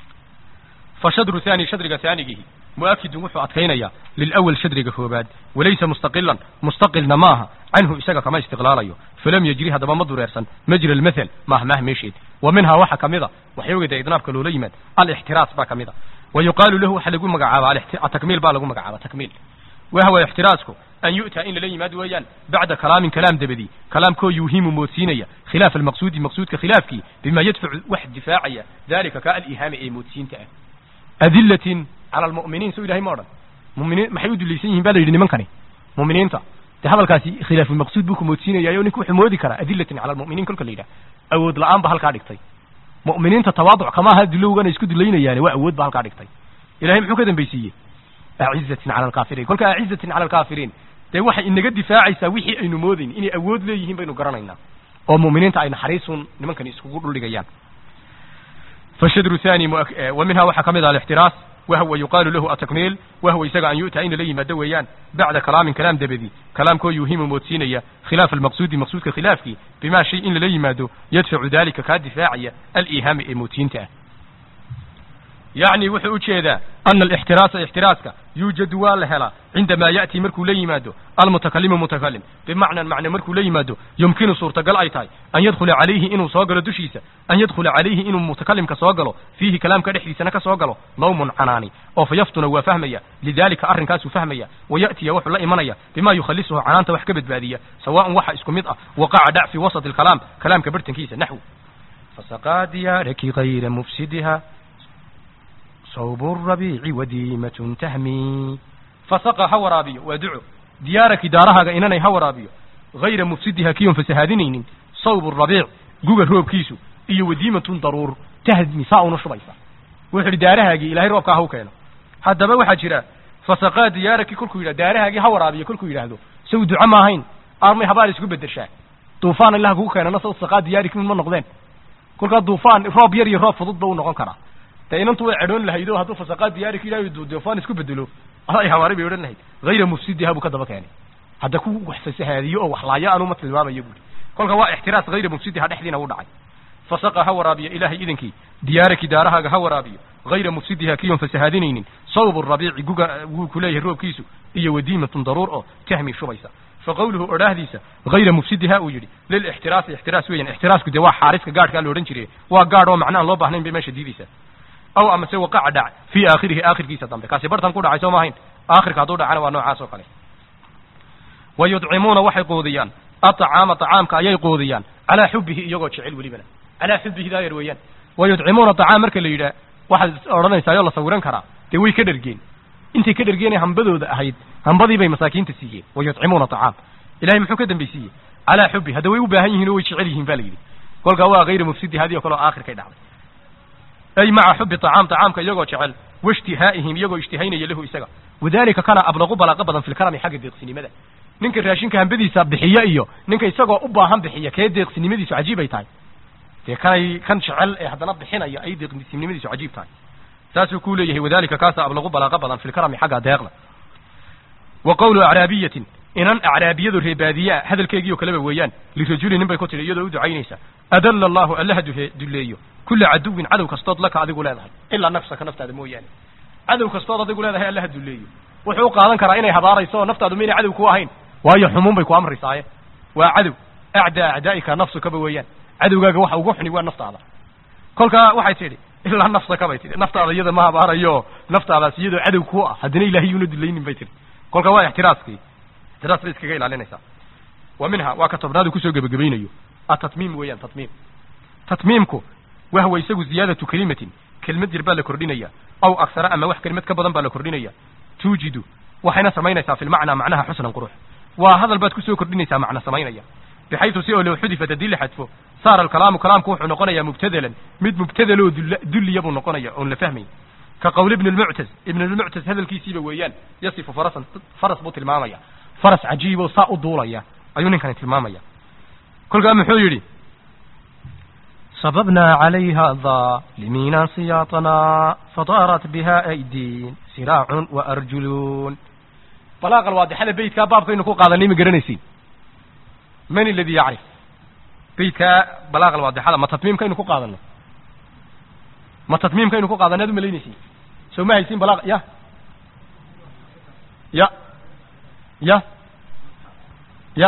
fashadru thani shadriga haanigihi mu'akidun wuxuu adkaynayaa lilawal shadriga koobaad walaysa mustaqilan mustaqilna maaha canhu isaga kama istiqlaalayo falam yajri haddaba ma dureersan majra almathal maaha maaha meesheed wa minhaa waxa kamida waxyoogeda idnaabka loola yimaad alixtiraas baa kamida wa yuqaalu lahu waxa lagu magacaaba atakmiil baa lagu magacaaba takmiil wahwa ixtiraasku an yu'taa in lala yimaad weeyaan bacda kalaamin kalaam dabadii kalaamkoo yuuhimu moodsiinaya khilaaf almaqsuudi maqsuudka khilaafkii bima yadfacu wax difaacaya dalika ka alihaami ee moodsiinta ah adilatin cala almu'miniin soo ilahay ma odhan muminiin maxay u dulaysan yihin ba la yidhi nimankani muminiinta dee hadalkaasi khilaafulmaqsuud buu ku moodsiinayayo ninka wuxuu moodi karaa adilatin cala almu'miniin kolka la yidhaha awood la-aan ba halkaa dhigtay mu'miniinta tawaaduc kama aha dulowgana isku dulaynayaane waa awood ba halkaa dhigtay ilahay muxuu ka dambaysiiyey acizatin cala alkaafiriin kolka acizatin cala alkaafiriin dee waxay inaga difaacaysaa wixii aynu moodayn inay awood leeyihiin baynu garanaynaa oo mu'miniinta ay naxariisun nimankani iskugu dhuldhigayaan fashadru thani wa minha waxaa kamid ah alixtiraas wahwa yuqaalu lahu atakmiil wahwa isaga an yu'taa ina la yimaado weeyaan bacda kalaamin kalaam dabadi kalaamkoo yuuhimu moodsiinaya khilaaf almaqsuudi maqsuudka khilaafkii bima shay in lala yimaado yadfacu dalika kaa difaacaya alihaami ee moodsiinta ah yacni wuxuu ujeedaa ana alixtiraasa ixtiraaska yuujadu waa la helaa cindamaa ya'tii markuu la yimaado almutakalimu mutakalim bimacnan macne markuu la yimaado yumkinu suurtagal ay tahay an yadkhula calayhi inuu soo galo dushiisa an yadkhula calayhi inuu mutakalimka soo galo fiihi kalaamka dhexdiisana ka soo galo lawmun canaani oo fa yaftuna waa fahmaya lidalika arrinkaasuu fahmaya waya'tiya wuxuu la imanaya bima yukhalisuhu canaanta wax ka badbaadiya sawaan waxa isku mid ah waqaca dhac fi wasat alkalaam kalaamka bartankiisa naxw فسقى ديارك غير مفسدها صوب الربيع وديمة تهمي fasaqa ha waraabiyo waa duco diyaaraki daarahaaga inanay ha waraabiyo hayra mufsidiha kiyon fasahaadinaynin sawbu rabiic guga roobkiisu iyo wadiimatun daruur tahmi saa una shubaysa wuxuu idhi daarahaagii ilahay roobkaa ha u keeno haddaba waxaa jira fasaqaa diyaaraki kolkuu yidhah daarahaagii ha waraabiyo kolkuu yidhaahdo saw duco ma ahayn armay habaar isku bedeshaa duufaan ilaha kugu keenana saw saqaa diyaariki ma noqdeen kolkaa duufaan roob yar iyo roob fudud ba u noqon karaa dee inantu way cedhoon lahayd oo hadduu fasaqaa diyaariki ilahay duufaan isku bedelo ay habaari bay odhan lahayd hayra mufsidiha buu ka daba keenay hadda ku wax fasahaadiyo oo waxlaayo anuma tilmaamayo buuri kolka waa ixtiraas hayra mufsidiha dhexdiina u dhacay fasaqa ha waraabiyo ilaahay idankii diyaaraki daarahaaga ha waraabiyo hayra mufsidiha kiyon fasahaadinaynin sawbu rabiici guga wuu ku leeyahay roobkiisu iyo wadiimatun daruur oo tahmi shubaysa fa qawluhu odhaahdiisa hayra mufsidiha uu yidhi lilixtiraasi ixtiraas weeyaan ixtiraasku dee waa xaariska gaadhkaa la odhan jiray waa gaadh oo macna aan loo baahnayn bay meesha diidaysaa aw amase waqaca dhac fii aakhirihi aakhirkiisa dambe kaasi bartan ku dhacay soo ma ahayn aakhirka hadduu dhacana waa noocaas oo kale wa yudcimuuna waxay qoodiyaan aطacaama طacaamka ayay qoodiyaan calaa xubihi iyagoo jecel welibana calaa xubihi daayar weeyaan wa yudcimuuna طacaam marka la yidhaah waxaad odhanaysaa oo la sawiran karaa dee way ka dhergeen intay ka dhergeenee hambadooda ahayd hambadii bay masaakiinta siiyeen wa yudcimuuna طacaam ilahay muxuu ka dambaysiiyey calaa xubi hadda way u baahan yihin oo way jecel yihiin ba la yidhi kolkaa waa hayra mufsidi hadii o kale oo aakhirkay dhacday ay maca xubi طacaam طacaamka iyagoo jecel waishtihaa'ihim iyagoo ishtihaynaya lahu isaga wadalika kana ablaqu balaaqo badan fi lkarami xagga deeqsinimada ninka raashinka hambadiisa bixiya iyo ninka isagoo u baahan bixiya kee deeqsinimadiisu cajiib ay tahay dee kanay kan jecel ee haddana bixinaya ay deeqsinimadiisu cajiib tahay saasuu ku leeyahay wadalika kaasa ablaqu balaaqo badan fi lkarami xagga deeqda wa qawlu acraabiyatin inan acraabiyadu reebaadiyaa hadalkeegiio kaleba weeyaan lirajuli nin bay ku tidhi iyadoo u ducaynaysa adalla allahu allaha duhe dulleeyo kula caduwin cadow kastood laka adigu leedahay ilaa nafsaka naftaada mooyaane cadow kastood adigu leedahay allaha dulleeyo wuxuu u qaadan karaa inay habaarayso oo naftaadu maynay cadow ku ahayn waayo xumuun bay ku amrisaaye waa cadow acdaa acdaa'ika nafsukaba weeyaan cadowgaaga waxa ugu xuni waa naftaada kolkaa waxay tidhi ilaa nafsaka bay tihi naftaada iyada ma habaarayo naftaadaas iyadoo cadow ku ah haddana ilaahay yuuna dulaynin bay tihi kolka waa ixtiraaskii ixtiraas bay iskaga ilaalinaysaa wa minha waa ka tobnaadu kusoo gebagabaynayo atatmiim weeyaan tatmiim tatmiimku wahwa isagu ziyaadatu kelimatin kelmad yar baa la kordhinaya aw aksara ama wax kelimad ka badan baa la kordhinaya tuujidu waxayna samaynaysaa fi lmacnaa macnaha xusnan qurux waa hadal baad kusoo kordhinaysaa macno samaynaya bixaytu si oo low xudifat haddii la xadfo saara alkalaamu kalaamku wuxuu noqonayaa mubtadalan mid mubtadaloo dulliya buu noqonaya oon la fahmayn ka qowl ibn lmuctaz ibn lmuctaz hadalkiisiiba weeyaan yasifu farasan faras buu tilmaamaya faras cajiiboo saa u duulaya ayuu ninkani tilmaamaya kolkaa muxuu yidhi صببنا عليها ظالمين سياطنا فطارت بها أيدين سراع وأرجلون balaaqa alwaadixada beytkaa baabkaynu ku qaadanay ma garanaysiin man aladi yacrif beytkaa balaaqa alwaadixada ma tatmiimkaynu ku qaadanay ma tatmiimkaynu ku qaadanay ad u malaynaysiin soo ma haysiin balaaq ya ya ya ya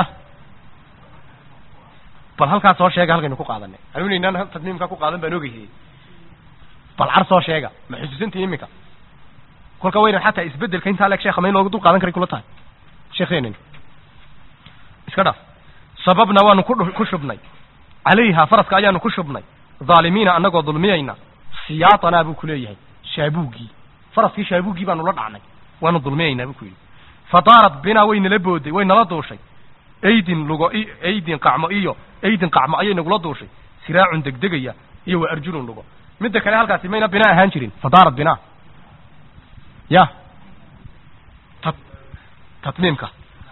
bal halkaa soo sheega halkaynu ku qaadanay anuu inaynaan tatmiimkaa ku qaadan baan ogeyhay bal car soo sheega ma xusuusantii iminka kolka wayna xataa isbedelka intaa leeg sheekha ma in loogu dul qaadan karay kula tahay sheekheenin iska dhaaf sababna waanu ku ku shubnay calayha faraska ayaanu ku shubnay dhaalimiina annagoo dulmiyayna siyaatanaa buu ku leeyahay shaabuuggii faraskii shaabuuggii baanu la dhacnay waanu dulmiyaynaa buu ku yidhi fadaarat binaa way nala booday way nala duushay aydin lugo aydin qacmo iyo aydin qacmo ayay nagula duushay siraacun degdegaya iyo wa arjulun lugo midda kale halkaasi mayna binaa ahaan jirin fadaarat binaa ya tat tatmiimka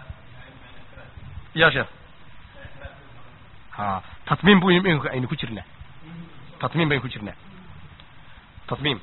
ya sheekh ha tatmiim bu imika aynu ku jirnaa tatmiim baynu ku jirnaa tatmiim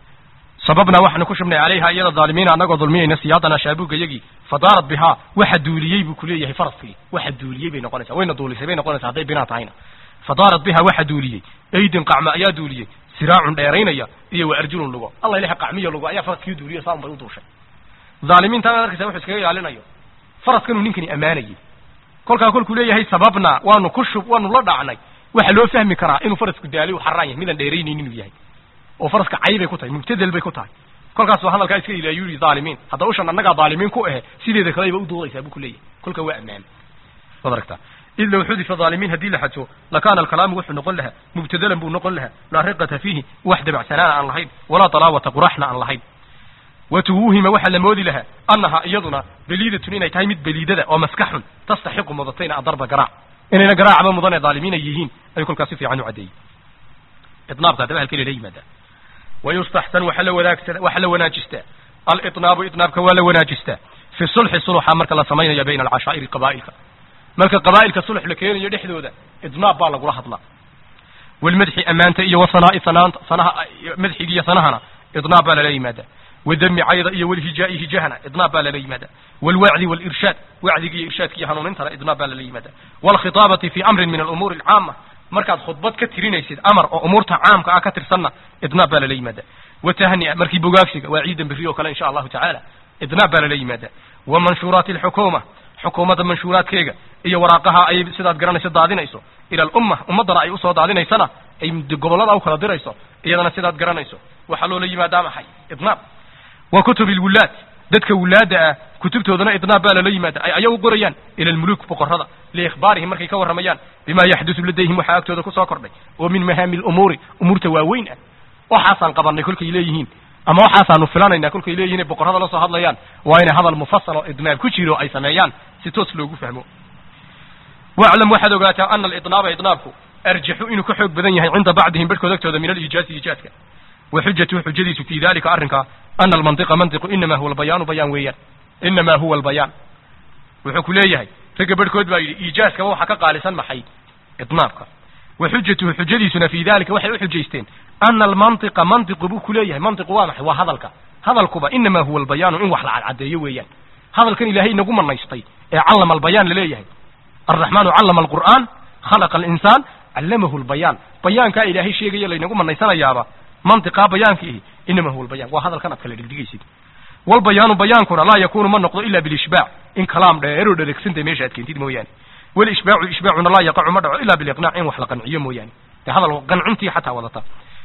sababna waxaanu ku shubnay calayha iyada dhaalimiina annagoo dulmiyayna siyaadana shaabuugga yagii fadaarat bihaa waxa duuliyey buu kuleeyahay faraskii waxa duuliyey bay noqonaysaa wayna duulisay bay noqonaysaa hadday binaa tahayna fadaarat bihaa waxa duuliyey aydin qacma ayaa duuliyey siraacun dheeraynaya iyo wa arjulun lugo alla ilaha qacmiyo lugo ayaa faraskii duuliyo saa un bay u duushay dhaalimiintaan ad arkaysa wuxuu iskaga ilaalinayo faraskanuu ninkani ammaanayay kolkaa kolkuu leeyahay sababna waanu ku shub waanu la dhacnay waxa loo fahmi karaa inuu farasku daaliy u xaraan yahay midaan dheeraynaynin inuu yahay oo faraska cay bay ku tahay mubtadel bay ku tahay kolkaas waa hadalkaa iska ilaayu yidhi dhaalimiin hadda ushan annagaa dhaalimiin ku ahe sideeda kalayba u duudaysaa buu ku leeyahay kolka waa ammaan waad aragtaa id low xudifa dhaalimiin haddii la xajo lakaana alkalaamu wuxuu noqon lahaa mubtadalan buu noqon lahaa laa riqata fiihi wax dabacsanaana aan lahayn walaa talaawata quraxna aan lahayn watuwuhima waxaa la moodi lahaa annahaa iyaduna beliidatun inay tahay mid beliidada oo maskaxun tastaxiqu mudatayna adarba garaac inayna garaacba mudan ee dhaalimiin ay yihiin ayuu kolkaas si fiican u caddeeyey idnaabka haddaba halkeli la yimaadaa wayustaxsan waxa la wanaagsa waxa la wanaajistaa alidnaabu idnaabka waa la wanaajistaa fi sulxi suluxa marka la samaynayo bayna alcashaa'iri qabaa'ilka marka qabaa'ilka sulx la keenayo dhexdooda idnaab baa lagula hadlaa walmadxi ammaanta iyo wasanaa'i sanaanta sanaha madxiga iyo sanahana idnaab baa lala yimaadaa wadami cayda iyo walhijaa'i hijahana idnaab baa lala yimaadaa walwacdi walirshaad wacdiga iyo irshaadka iyo hanuunintana idnaab baa lala yimaadaa walkhitaabati fi amrin min alumuuri alcaama markaad khudbad ka tirinaysid amar oo umuurta caamka ah ka tirsanna idnaab baa lala yimaadaa watahnia markii bogaagsiga waa ciidan berri oo kale insha allahu tacaala idnaab baa lala yimaadaa wa manshuuraati alxukuuma xukuumadda manshuuraadkeega iyo waraaqaha ay sidaad garanayso daadinayso ila alumma ummaddana ay usoo daadinaysana ay gobollada u kala dirayso iyadana sidaad garanayso waxaa loola yimaadaa maxay idnaab wa kutub alwulaad dadka wulaadda ah kutubtoodana idnaab baa lala yimaada ay ayagu qorayaan ila almuluuk boqorrada liikhbaarihim markay ka warramayaan bima yaxdusu ladayhim waxaa agtooda kusoo kordhay oo min mahaami lumuuri umuurta waaweyn ah waxaasaan qabanay kolkay leeyihiin ama waxaasaanu filanaynaa kolkay leeyihin ay boqorrada la soo hadlayaan waa inay hadal mufasal oo idnaab ku jiro ay sameeyaan si toos loogu fahmo waclam waxaad ogaataa ana alidnaaba idnaabku arjaxu inuu ka xoog badan yahay cinda bacdihim barhkood agtooda min aliijaazi iijaadka wa xujatu xujadiisu fi dalika arrinka ana almantiqa mantiqu inama huwa albayaanu bayaan weeyaan inama huwa albayaan wuxuu ku leeyahay ragga barhkood baa yidhi iijaaskaba waxa ka qaalisan maxay idnaabka wa xujatuhu xujadiisuna fi dalika waxay u xujaysteen ana almantiqa mantiqu buu ku leeyahay mantiqu waa maxay waa hadalka hadalkuba inama huwa albayaanu in wax la cadcadeeyo weeyaan hadalkan ilaahay inagu manaystay ee callama albayaan laleeyahay alraxmaanu callama alqur'aan khalaqa alinsaan callamahu albayaan bayaankaa ilaahay sheegaya laynagu manaysanayaaba mantiqaa bayaanka ihi inama huwa albayaan waa hadalkan aad kala dhigdhigaysid walbayaanu bayaankuna laa yakunu ma noqdo ila bilishbaac in kalaam dheeroo dhaleegsanta meesha aad keentid mooyaane walishbaacu ishbaacuna laa yaqacu ma dhaco ila biliqnaac in wax la qanciyo mooyaane dee hadal qancintii xataa wadata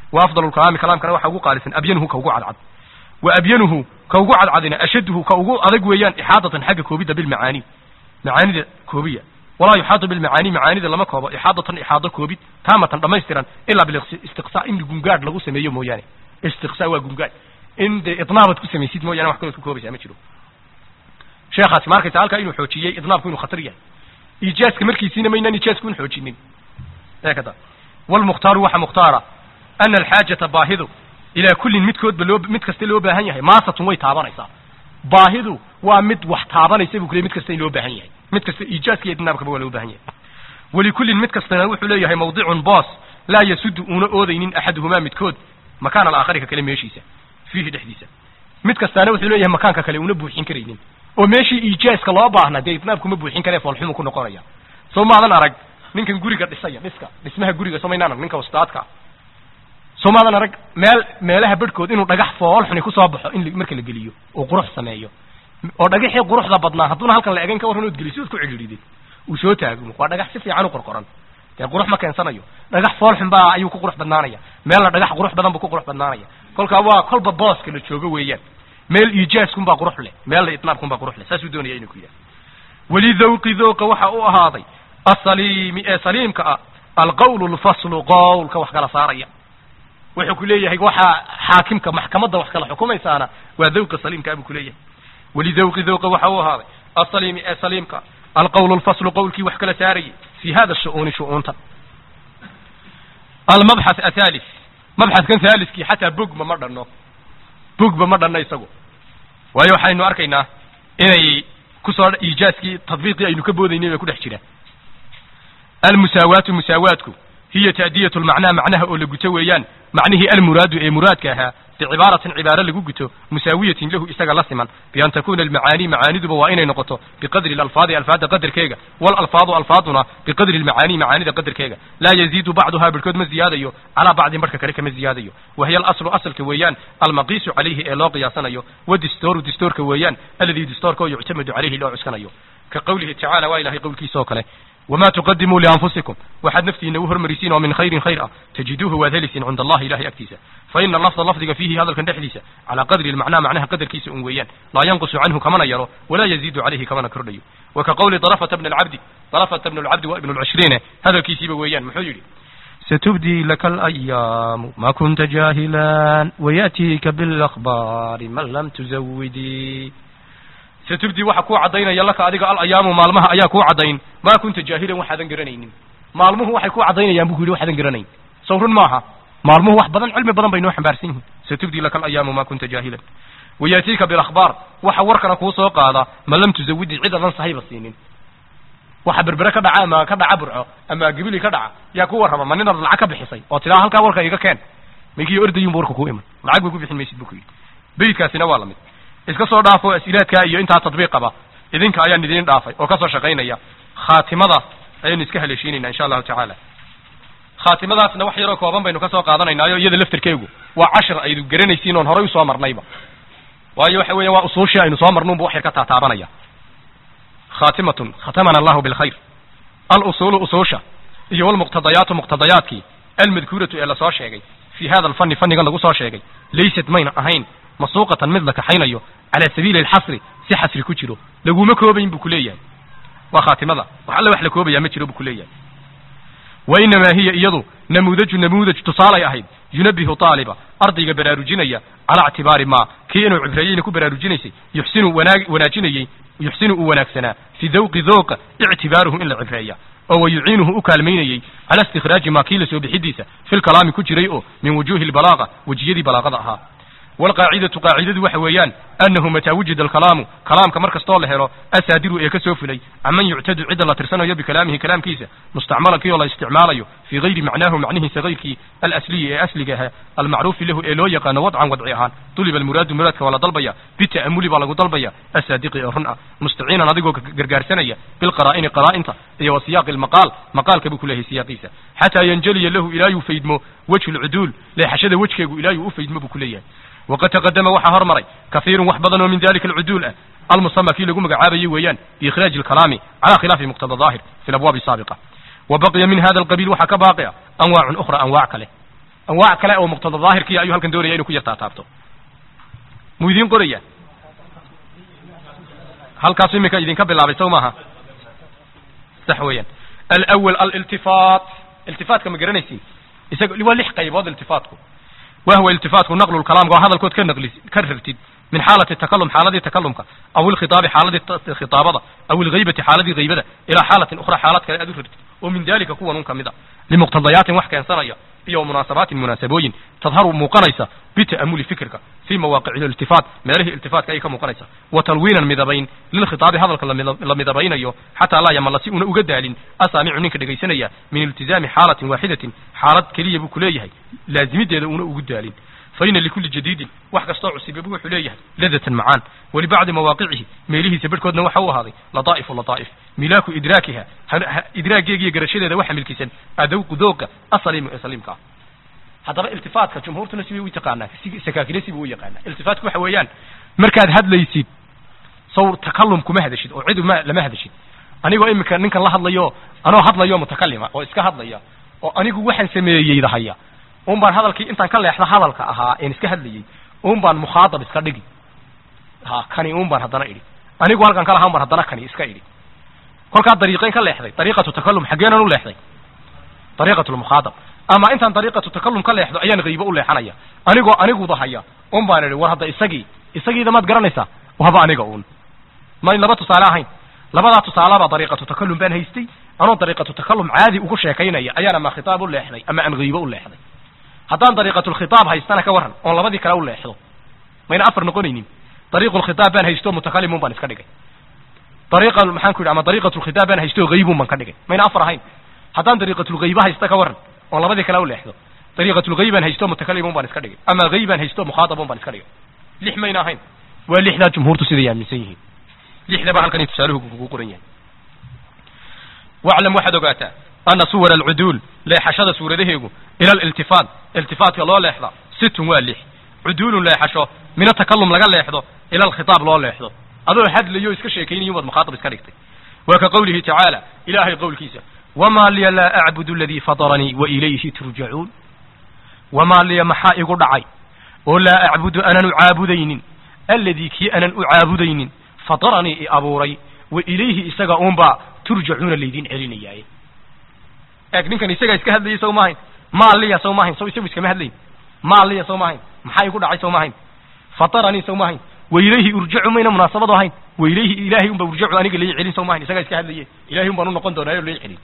wa afdalu lkalaami kalaamkana waxa ugu qaalisan abyanuhu ka ugu cadcad wa abyanuhu ka ugu cadcadina ashaduhu ka ugu adag weeyaan ixaadatan xagga koobidda bilmacaani macaanida koobiya walaa yuxaadu bilmacaani macaanida lama koobo ixaadatan ixaado koobid taamatan dhammaystiran ilaa bilistiqsaa in gungaadh lagu sameeyo mooyaane istiqsaa waa gungaadh in dee idnaabad ku samaysid mooyaane wax kalood ku koobaysaa ma jiro sheekhaasi ma arkaysa halkaa inuu xoojiyey idnaabku inuu khatar yahay iijaaska markiisiina maynaan iijaasku in xoojinin eekada walmukhtaaru waxa mukhtaara ana alxaajata baahidu ilaa kullin midkoodba loo mid kasta loo baahan yahay maasatun way taabanaysaa baahidu waa mid wax taabanaysa buu ku leey mid kasta in loo baahan yahay mid kasta iijaaska iyo idnaabkaba waa loo baahan yahay walikullin mid kastana wuxuu leeyahay mawdicun boos laa yasudu uuna oodaynin axaduhumaa midkood makaana alaakhari ka kale meeshiisa fiihi dhexdiisa mid kastaana wuxuu leeyahay makaanka kale una buuxin karaynin oo meeshii iijaaska loo baahna dee idnaabkuma buuxin karee foolxumu ku noqonaya soo maadan arag ninkan guriga dhisaya dhiska dhismaha guriga soo maynaan arag ninka ustaadka soo maadan arag meel meelaha bedhkood inuu dhagax foolxuni kusoo baxo in marka la geliyo uu qurux sameeyo oo dhagaxii quruxda badnaa hadduuna halkan la egayn ka warran ood geliso ood ku cidhiidhid uu soo taagmo waa dhagax si fiican u qorqoran dee qurux ma keensanayo dhagax foolxun baa ayuu ku qurux badnaanaya meelna dhagax qurux badan buu ku qurux badnaanaya kolkaa waa kolba booska la joogo weeyaan meel iijaaskunbaa qurux leh meelna itnaabkunbaa qurux leh saasuu doonaya inuu ku yidhaha walidawqi dawqa waxa u ahaaday asaliimi ee saliimka ah alqawlu lfaslu qowlka wax kala saaraya wuxuu ku leeyahay waxaa xaakimka maxkamadda wax kala xukumaysaana waa dawqa saliimka buu ku leeyahay walidawqi dawqa waxa u ahaaday asaliimi ee saliimka alqawlu lfaslu qowlkii wax kala saarayay fi hada shu'uuni shu'uunta almabxath athalis mabxadkan haaliskii xataa bogma ma dhanno bogba ma dhanno isagu waayo waxaynu arkaynaa inay kusoo iijaaskii tadbiiqii aynu ka boodaynay bay ku dhex jiraan almusaawaatu musaawaatku hiya ta'diyatu lmacnaa macnaha oo la guto weeyaan macnihii almuraadu ee muraadka ahaa bicibaaratin cibaaro lagu guto musaawiyatin lahu isaga la siman bian takuna almacaani macaaniduba waa inay noqoto biqadri alalfaadi alfaada qadarkeega walalfaadu alfaaduna biqadri almacaani macaanida qadarkeega laa yaziidu bacduhaa barhkood ma ziyaadayo calaa bacdin barhka kale kama ziyaadayo wahiya alaslu asalka weeyaan almaqiisu calayhi ee loo qiyaasanayo wadistooru distoorka weeyaan alladii distoorka oo yuctamadu calayhi loo cuskanayo ka qawlihi tacala waa ilahay qowlkiisa oo kale wma tuqadimuu lianfusikum waxaad naftiina u hormarisiin oo min khayrin khayr ah tajiduuhu waad helisiin cinda allahi ilahay agtiisa faina lafda lafdiga fiihi hadalkan dhexdiisa calaa qadri lmacnaa macnaha qadarkiisa un weeyaan laa yanqusu canhu kamana yaro walaa yaziidu calayhi kamana kordhayo wa ka qawli darafata bn alcabdi darafata bn alcabdi wa ibn lcishriine hadalkiisiiba weeyaan muxuu yidhi ستبدي لك الأيام ما كنت جاهلا ويأتيك بالأخبار من لم تزودي satubdi waxa kuu caddaynaya laka adiga alayaamu maalmaha ayaa kuu caddayn maa kunta jaahilan waxaadan garanaynin maalmuhu waxay ku caddaynayaan bu ku yidhi waxaadan garanayn sow run maaha maalmuhu wax badan cilmi badan bay noo xambaarsan yihiin satubdi laka alayaamu maa kunta jaahilan wayaatiika bilakhbaar waxa warkana kuu soo qaada ma lam tuzawidi cid adan sahayba siinin waxa berbere ka dhaca ama ka dhaca burco ama gibili ka dhaca yaa ku warrama ma ninaad lacag ka bixisay oo tiraa halkaa warka iga keen maykii ordayunbu warka kuu iman lacag bay ku bixin maysid bu ku yidhi beydkaasina waa lamid iska soo dhaafo asilaadkaa iyo intaa tadbiiqaba idinka ayaan idiin dhaafay oo kasoo shaqaynaya khaatimada ayaynu iska haleeshiinayna insha allahu tacaala khaatimadaasna wax yaroo kooban baynu kasoo qaadanaynaayo iyada laftarkeegu waa cashir aydu garanaysiin oon horay usoo marnayba waayo waxa weeya waa usuushii aynu soo marnuunbu wax yar ka taataabanaya khaatimatun khatamana allahu bilkhayr alusuulu usuusha iyo walmuqtadayaatu muqtadayaadkii almadkuuratu ee lasoo sheegay fi hada alfani fannigan lagu soo sheegay laysat mayna ahayn masuuqatan mid la kaxaynayo calaa sabiili alxasri si xasri ku jiro laguma koobayn buu ku leeyahay waa khaatimada wax alle wax la koobayaa ma jiro buu ku leeyahay wa inamaa hiya iyadu namuudaju namuudaj tusaalay ahayd yunabihu taaliba ardayga baraarujinaya calaa ictibaari maa kii inuu cibreeyeyna ku baraarujinaysay yuxsinu wanaag wanaajinayey yuxsinu uu wanaagsanaa fi dawqi dooqa ictibaaruhu in la cibreeya oo wa yuciinuhu u kaalmaynayey cala istikhraaji maa kii la soo bixidiisa fi lkalaami ku jiray oo min wujuuhi lbalaaqa wejiyadii balaaqada ahaa walqaacidatu qaacidadu waxa weeyaan annahu mataa wujida alkalaamu kalaamka mar kastoo la helo asaadiru ee ka soo fulay caman yuctadu cidda la tirsanayo bikalaamihi kalaamkiisa mustacmalan kii oo la isticmaalayo fii gayri macnaahu macnihiisa gayrkii alasliyi ee asliga ahaa almacruufi lahu ee loo yaqaano wadcan wadci ahaan duliba almuraadu muraadka waa la dalbaya bita'amuli baa lagu dalbaya asaadiqi ee run ah mustaciinan adigoo gargaarsanaya bilqaraa'ini qaraa'inta iyo wa siyaaqi almaqaal maqaalka buu ku leeyahay siyaaqiisa xataa yanjaliya lahu ilaayuu faydmo wejhu lcuduul leexashada wejkeegu ilaayuu u faydmo buu ku leeyahay waqad taqadama waxaa hormaray kahiirun wax badan oo min dalika alcuduul ah almusama kii lagu magacaabayey weeyaan biikhraaji alkalaami cala khilaafi muqtada daahir fi labwaabi saabiqa wa baqiya min hada alqabiil waxaa ka baaqi a anwaacun ukhra anwaac kale anwaac kale oo muqtada daahirkiya ayuu halkan doonaya inuu ku yartaa taabto muu idiin qoraya halkaasu iminka idinka bilaabay sow maaha sax weeyaan alawal aliltifaat iltifaatka ma garanaysiin isaga waa lix qaybood iltifaatku wahwa iltifaatku naqlu lkalaamka waa hadalkood ka naqli ka rartid min xaalati takalum xaaladii takalumka aw ilkhitaabi xaaladii khitaabada aw ilghaybati xaaladii ghaybada ilaa xaalatin ukhra xaalad kale aad u rartid oo min dalika kuwan un kamid a limuqtadayaatin wax keensanaya iyo munaasabaatin munaasabooyin tadharu muuqanaysa bita'amuli fikirka fii mawaaqici iltifaat meelihii iltifaatka ayay ka muuqanaysa wa talwiinan midabayn lilkhitaabi hadalka la midabaynayo xataa laa yamalla si una uga daalin asaamicu ninka dhegaysanaya min iltizaami xaalatin waaxidatin xaalad keliya buu kuleeyahay laazimideeda una ugu daalin faina likulli jadiidin wax kastoo cusibabu wuxuu leeyahay ladatan macaan walibacdi mawaaqicihi meelihiisa bedhkoodna waxa u ahaaday lataa'ifu lataa'if milaaku idraakiha idraageegiyo garashadeeda waxa milkisan adawqu dooga asaliimu ee saliimka ah haddaba iltifaatka jumhuurtuna sibay u taqaanaa sakaakine sibuu u yaqaanaa iltifaatku waxa weeyaan markaad hadlaysid sawr takalum kuma hadashid oo cid ma lama hadashid anigoo iminka ninkan la hadlayo anoo hadlayo mutakalima oo iska hadlaya oo anigu waxaan sameeyeydahaya un baan hadalkii intaan ka leexda hadalka ahaa een iska hadlayey un baan mukhaatab iska dhigi ha kani un baan haddana idhi anigu halkan ka lahaan baan haddana kani iska idhi kolkaa dariiqayn ka leexday dariiqatu takalum xaggeenan u leexday dariiqatu lmukhaatab ama intaan dariiqatu takalum ka leexdo ayaan haybo u leexanaya anigoo aniguda haya un baan idhi war hadda isagii isagiida maad garanaysaa waba aniga uun mayn laba tusaale ahayn labadaa tusaalebaa dariiqatu takalum baan haystay anoo dariiqatu takalum caadi ugu sheekaynaya ayaan ama khitaab u leexday ama aan haybo u leexday haddaan dariiqatulkhitaab haystana ka warran oon labadii kale u leexdo mayna afar noqonaynin dariiqulkhitaab baan haysto mutakalimun baan iska dhigay dariiqa maxaan ku yidhi ama dariiqatulkhitaab baan haysto haybun baan ka dhigay mayna afar ahayn haddaan dariiqatulghayba haysta ka warran oon labadii kale u leexdo dariiqatulghayb baan haysto mutakalimun baan iska dhigay ama haybaan haysto mukhaatabun baan iska dhigay lix mayna ahayn waa lixdaa jumhuurtu siday aaminsan yihiin lixdaba halkan tusaaluhu kugu qoran yahay waclam waxaad ogaataa ana suwar alcuduul leexashada suuradaheegu ila aliltifaat iltifaatka loo leexda situn waa lix cuduulun leexasho mina takalum laga leexdo ila alkhitaab loo leexdo adoo hadlayo iska sheekaynayo baad mukhaatab iska dhigtay waa ka qowlihi tacaala ilaahay qowlkiisa wamaa liya laa acbudu aladii fataranii wa ilayhi turjacuun wamaa liya maxaa igu dhacay oo laa acbudu anan u caabudaynin alladii kii anan u caabudaynin fataranii i abuuray wa ilayhi isaga uunbaa turjacuuna laydin celinayaaye eeg ninkan isagaa iska hadlayay sow maahayn maaliya sow maahayn sow isagu iskama hadlayn maaliya sow maahayn maxaa igu dhacay sow maahayn fataranii sow maahayn wa ilayhi urjacu mayna munaasabadu ahayn wa ilayhi ilaahay unba urjacu aniga lai celin sow maahayn isagaa iska hadlaye ilahay un baan u noqon doonaayo lai celin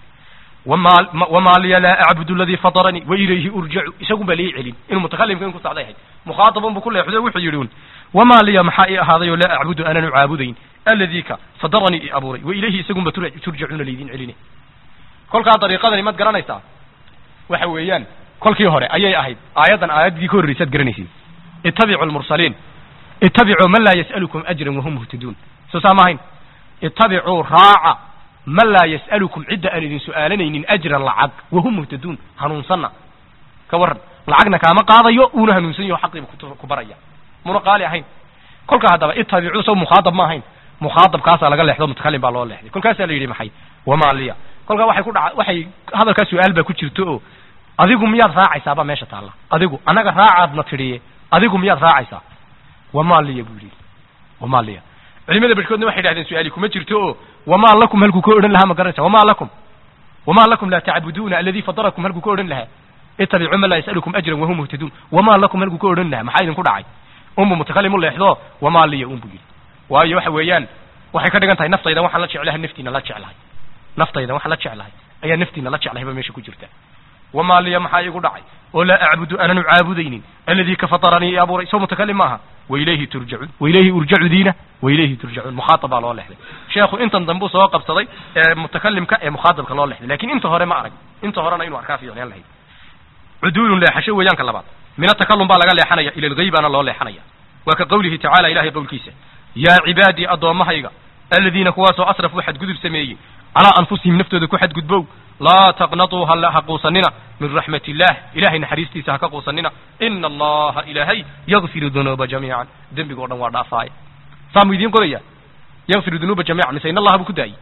wamaa liya laa acbudu aladii fataranii wa ilayhi urjacu isagun baa lai celin inuu mutakalimka in ku socday ahayd mukhaatabun buu ku leexdo wuxuu yidhi un wamaa liya maxaa ii ahaaday oo laa acbudu aanan u caabudayn alladii ka fadaranii i abuuray wa ilayhi isagunba turjacuuna laydin celini kolkaa dariiqadani maad garanaysaa waxa weeyaan kolkii hore ayay ahayd aayaddan aayaddii ka horreysaad garanaysiin ittabicu lmursaliin ittabicuu man laa yas'alukum ajran wahum muhtaduun soo saa maahayn ittabicuu raaca man laa yas'alukum cidda aan idin su'aalanaynin ajran lacag wahum muhtaduun hanuunsanna ka warran lacagna kaama qaadayo uuna hanuunsan yaho xaqiiba ku baraya muna qaali ahayn kolkaa haddaba ittabicuu sow mukhaatab ma ahayn mukhaatabkaasaa laga leexdo mutakalim baa loo leexday kolkaasaa la yidhi maxay wamaa liya kolkaa waxay ku dhaca waxay hadalkaa su-aal baa ku jirto oo adigu miyaad raacaysaabaa meesha taalla adigu annaga raacaadna tidhiye adigu miyaad raacaysaa wamaa liya buu yidhi wamaa liya culimada barhkoodna waxay dhahdeen su-aali kuma jirto oo wamaa lakum halkuu ka odhan lahaa ma garanaysa wamaa lakum wamaa lakum laa tacbuduuna alladii fadarakum halkuu ka odhan lahaa ittabicuu man laa yas'alukum ajran wahum muhtaduun wamaa lakum halkuu ka odhan lahaa maxaa idinku dhacay unbu mutakalim u leexdo wamaa liya unbu yidhi waayo waxa weeyaan waxay ka dhigan tahay naftayda waxaan la jeclahay naftiina la jeclahay naftayda waxaan la jeclahay ayaa naftiina la jeclahay ba meesha ku jirta wamaa liya maxaa igu dhacay oo laa acbudu aanan u caabudaynin alladii ka fataranii i abuuray soo mutakalim maaha wailayhi turjacuun wailayhi urjacu diina wailayhi turjacuun mukhaatab baa loo leexday sheekhu intan dambuu soo qabsaday ee mutakalimka ee mukhaatabka loo leexday lakin inta hore ma arag inta horena inuu arkaa fiicnaan lahayd cuduulun leexasho weeyaanka labaad mina takalum baa laga leexanaya ila lgaybaana loo leexanaya waa ka qowlihi tacala ilahay qowlkiisa yaa cibaadii addoommahayga aladiina kuwaasoo asrafuu xadgudub sameeyey calaa anfusihim naftooda ku xadgudbow laa taqnatuu ha quusanina min raxmat illah ilahay naxariistiisa ha ka quusanina ina allaha ilaahay yakfiru dunuuba jamiican dembigoo dhan waa dhaafaaya saa mu idiin qoraya yakfiru dunuuba jamiican mise in allaha buu ku daayey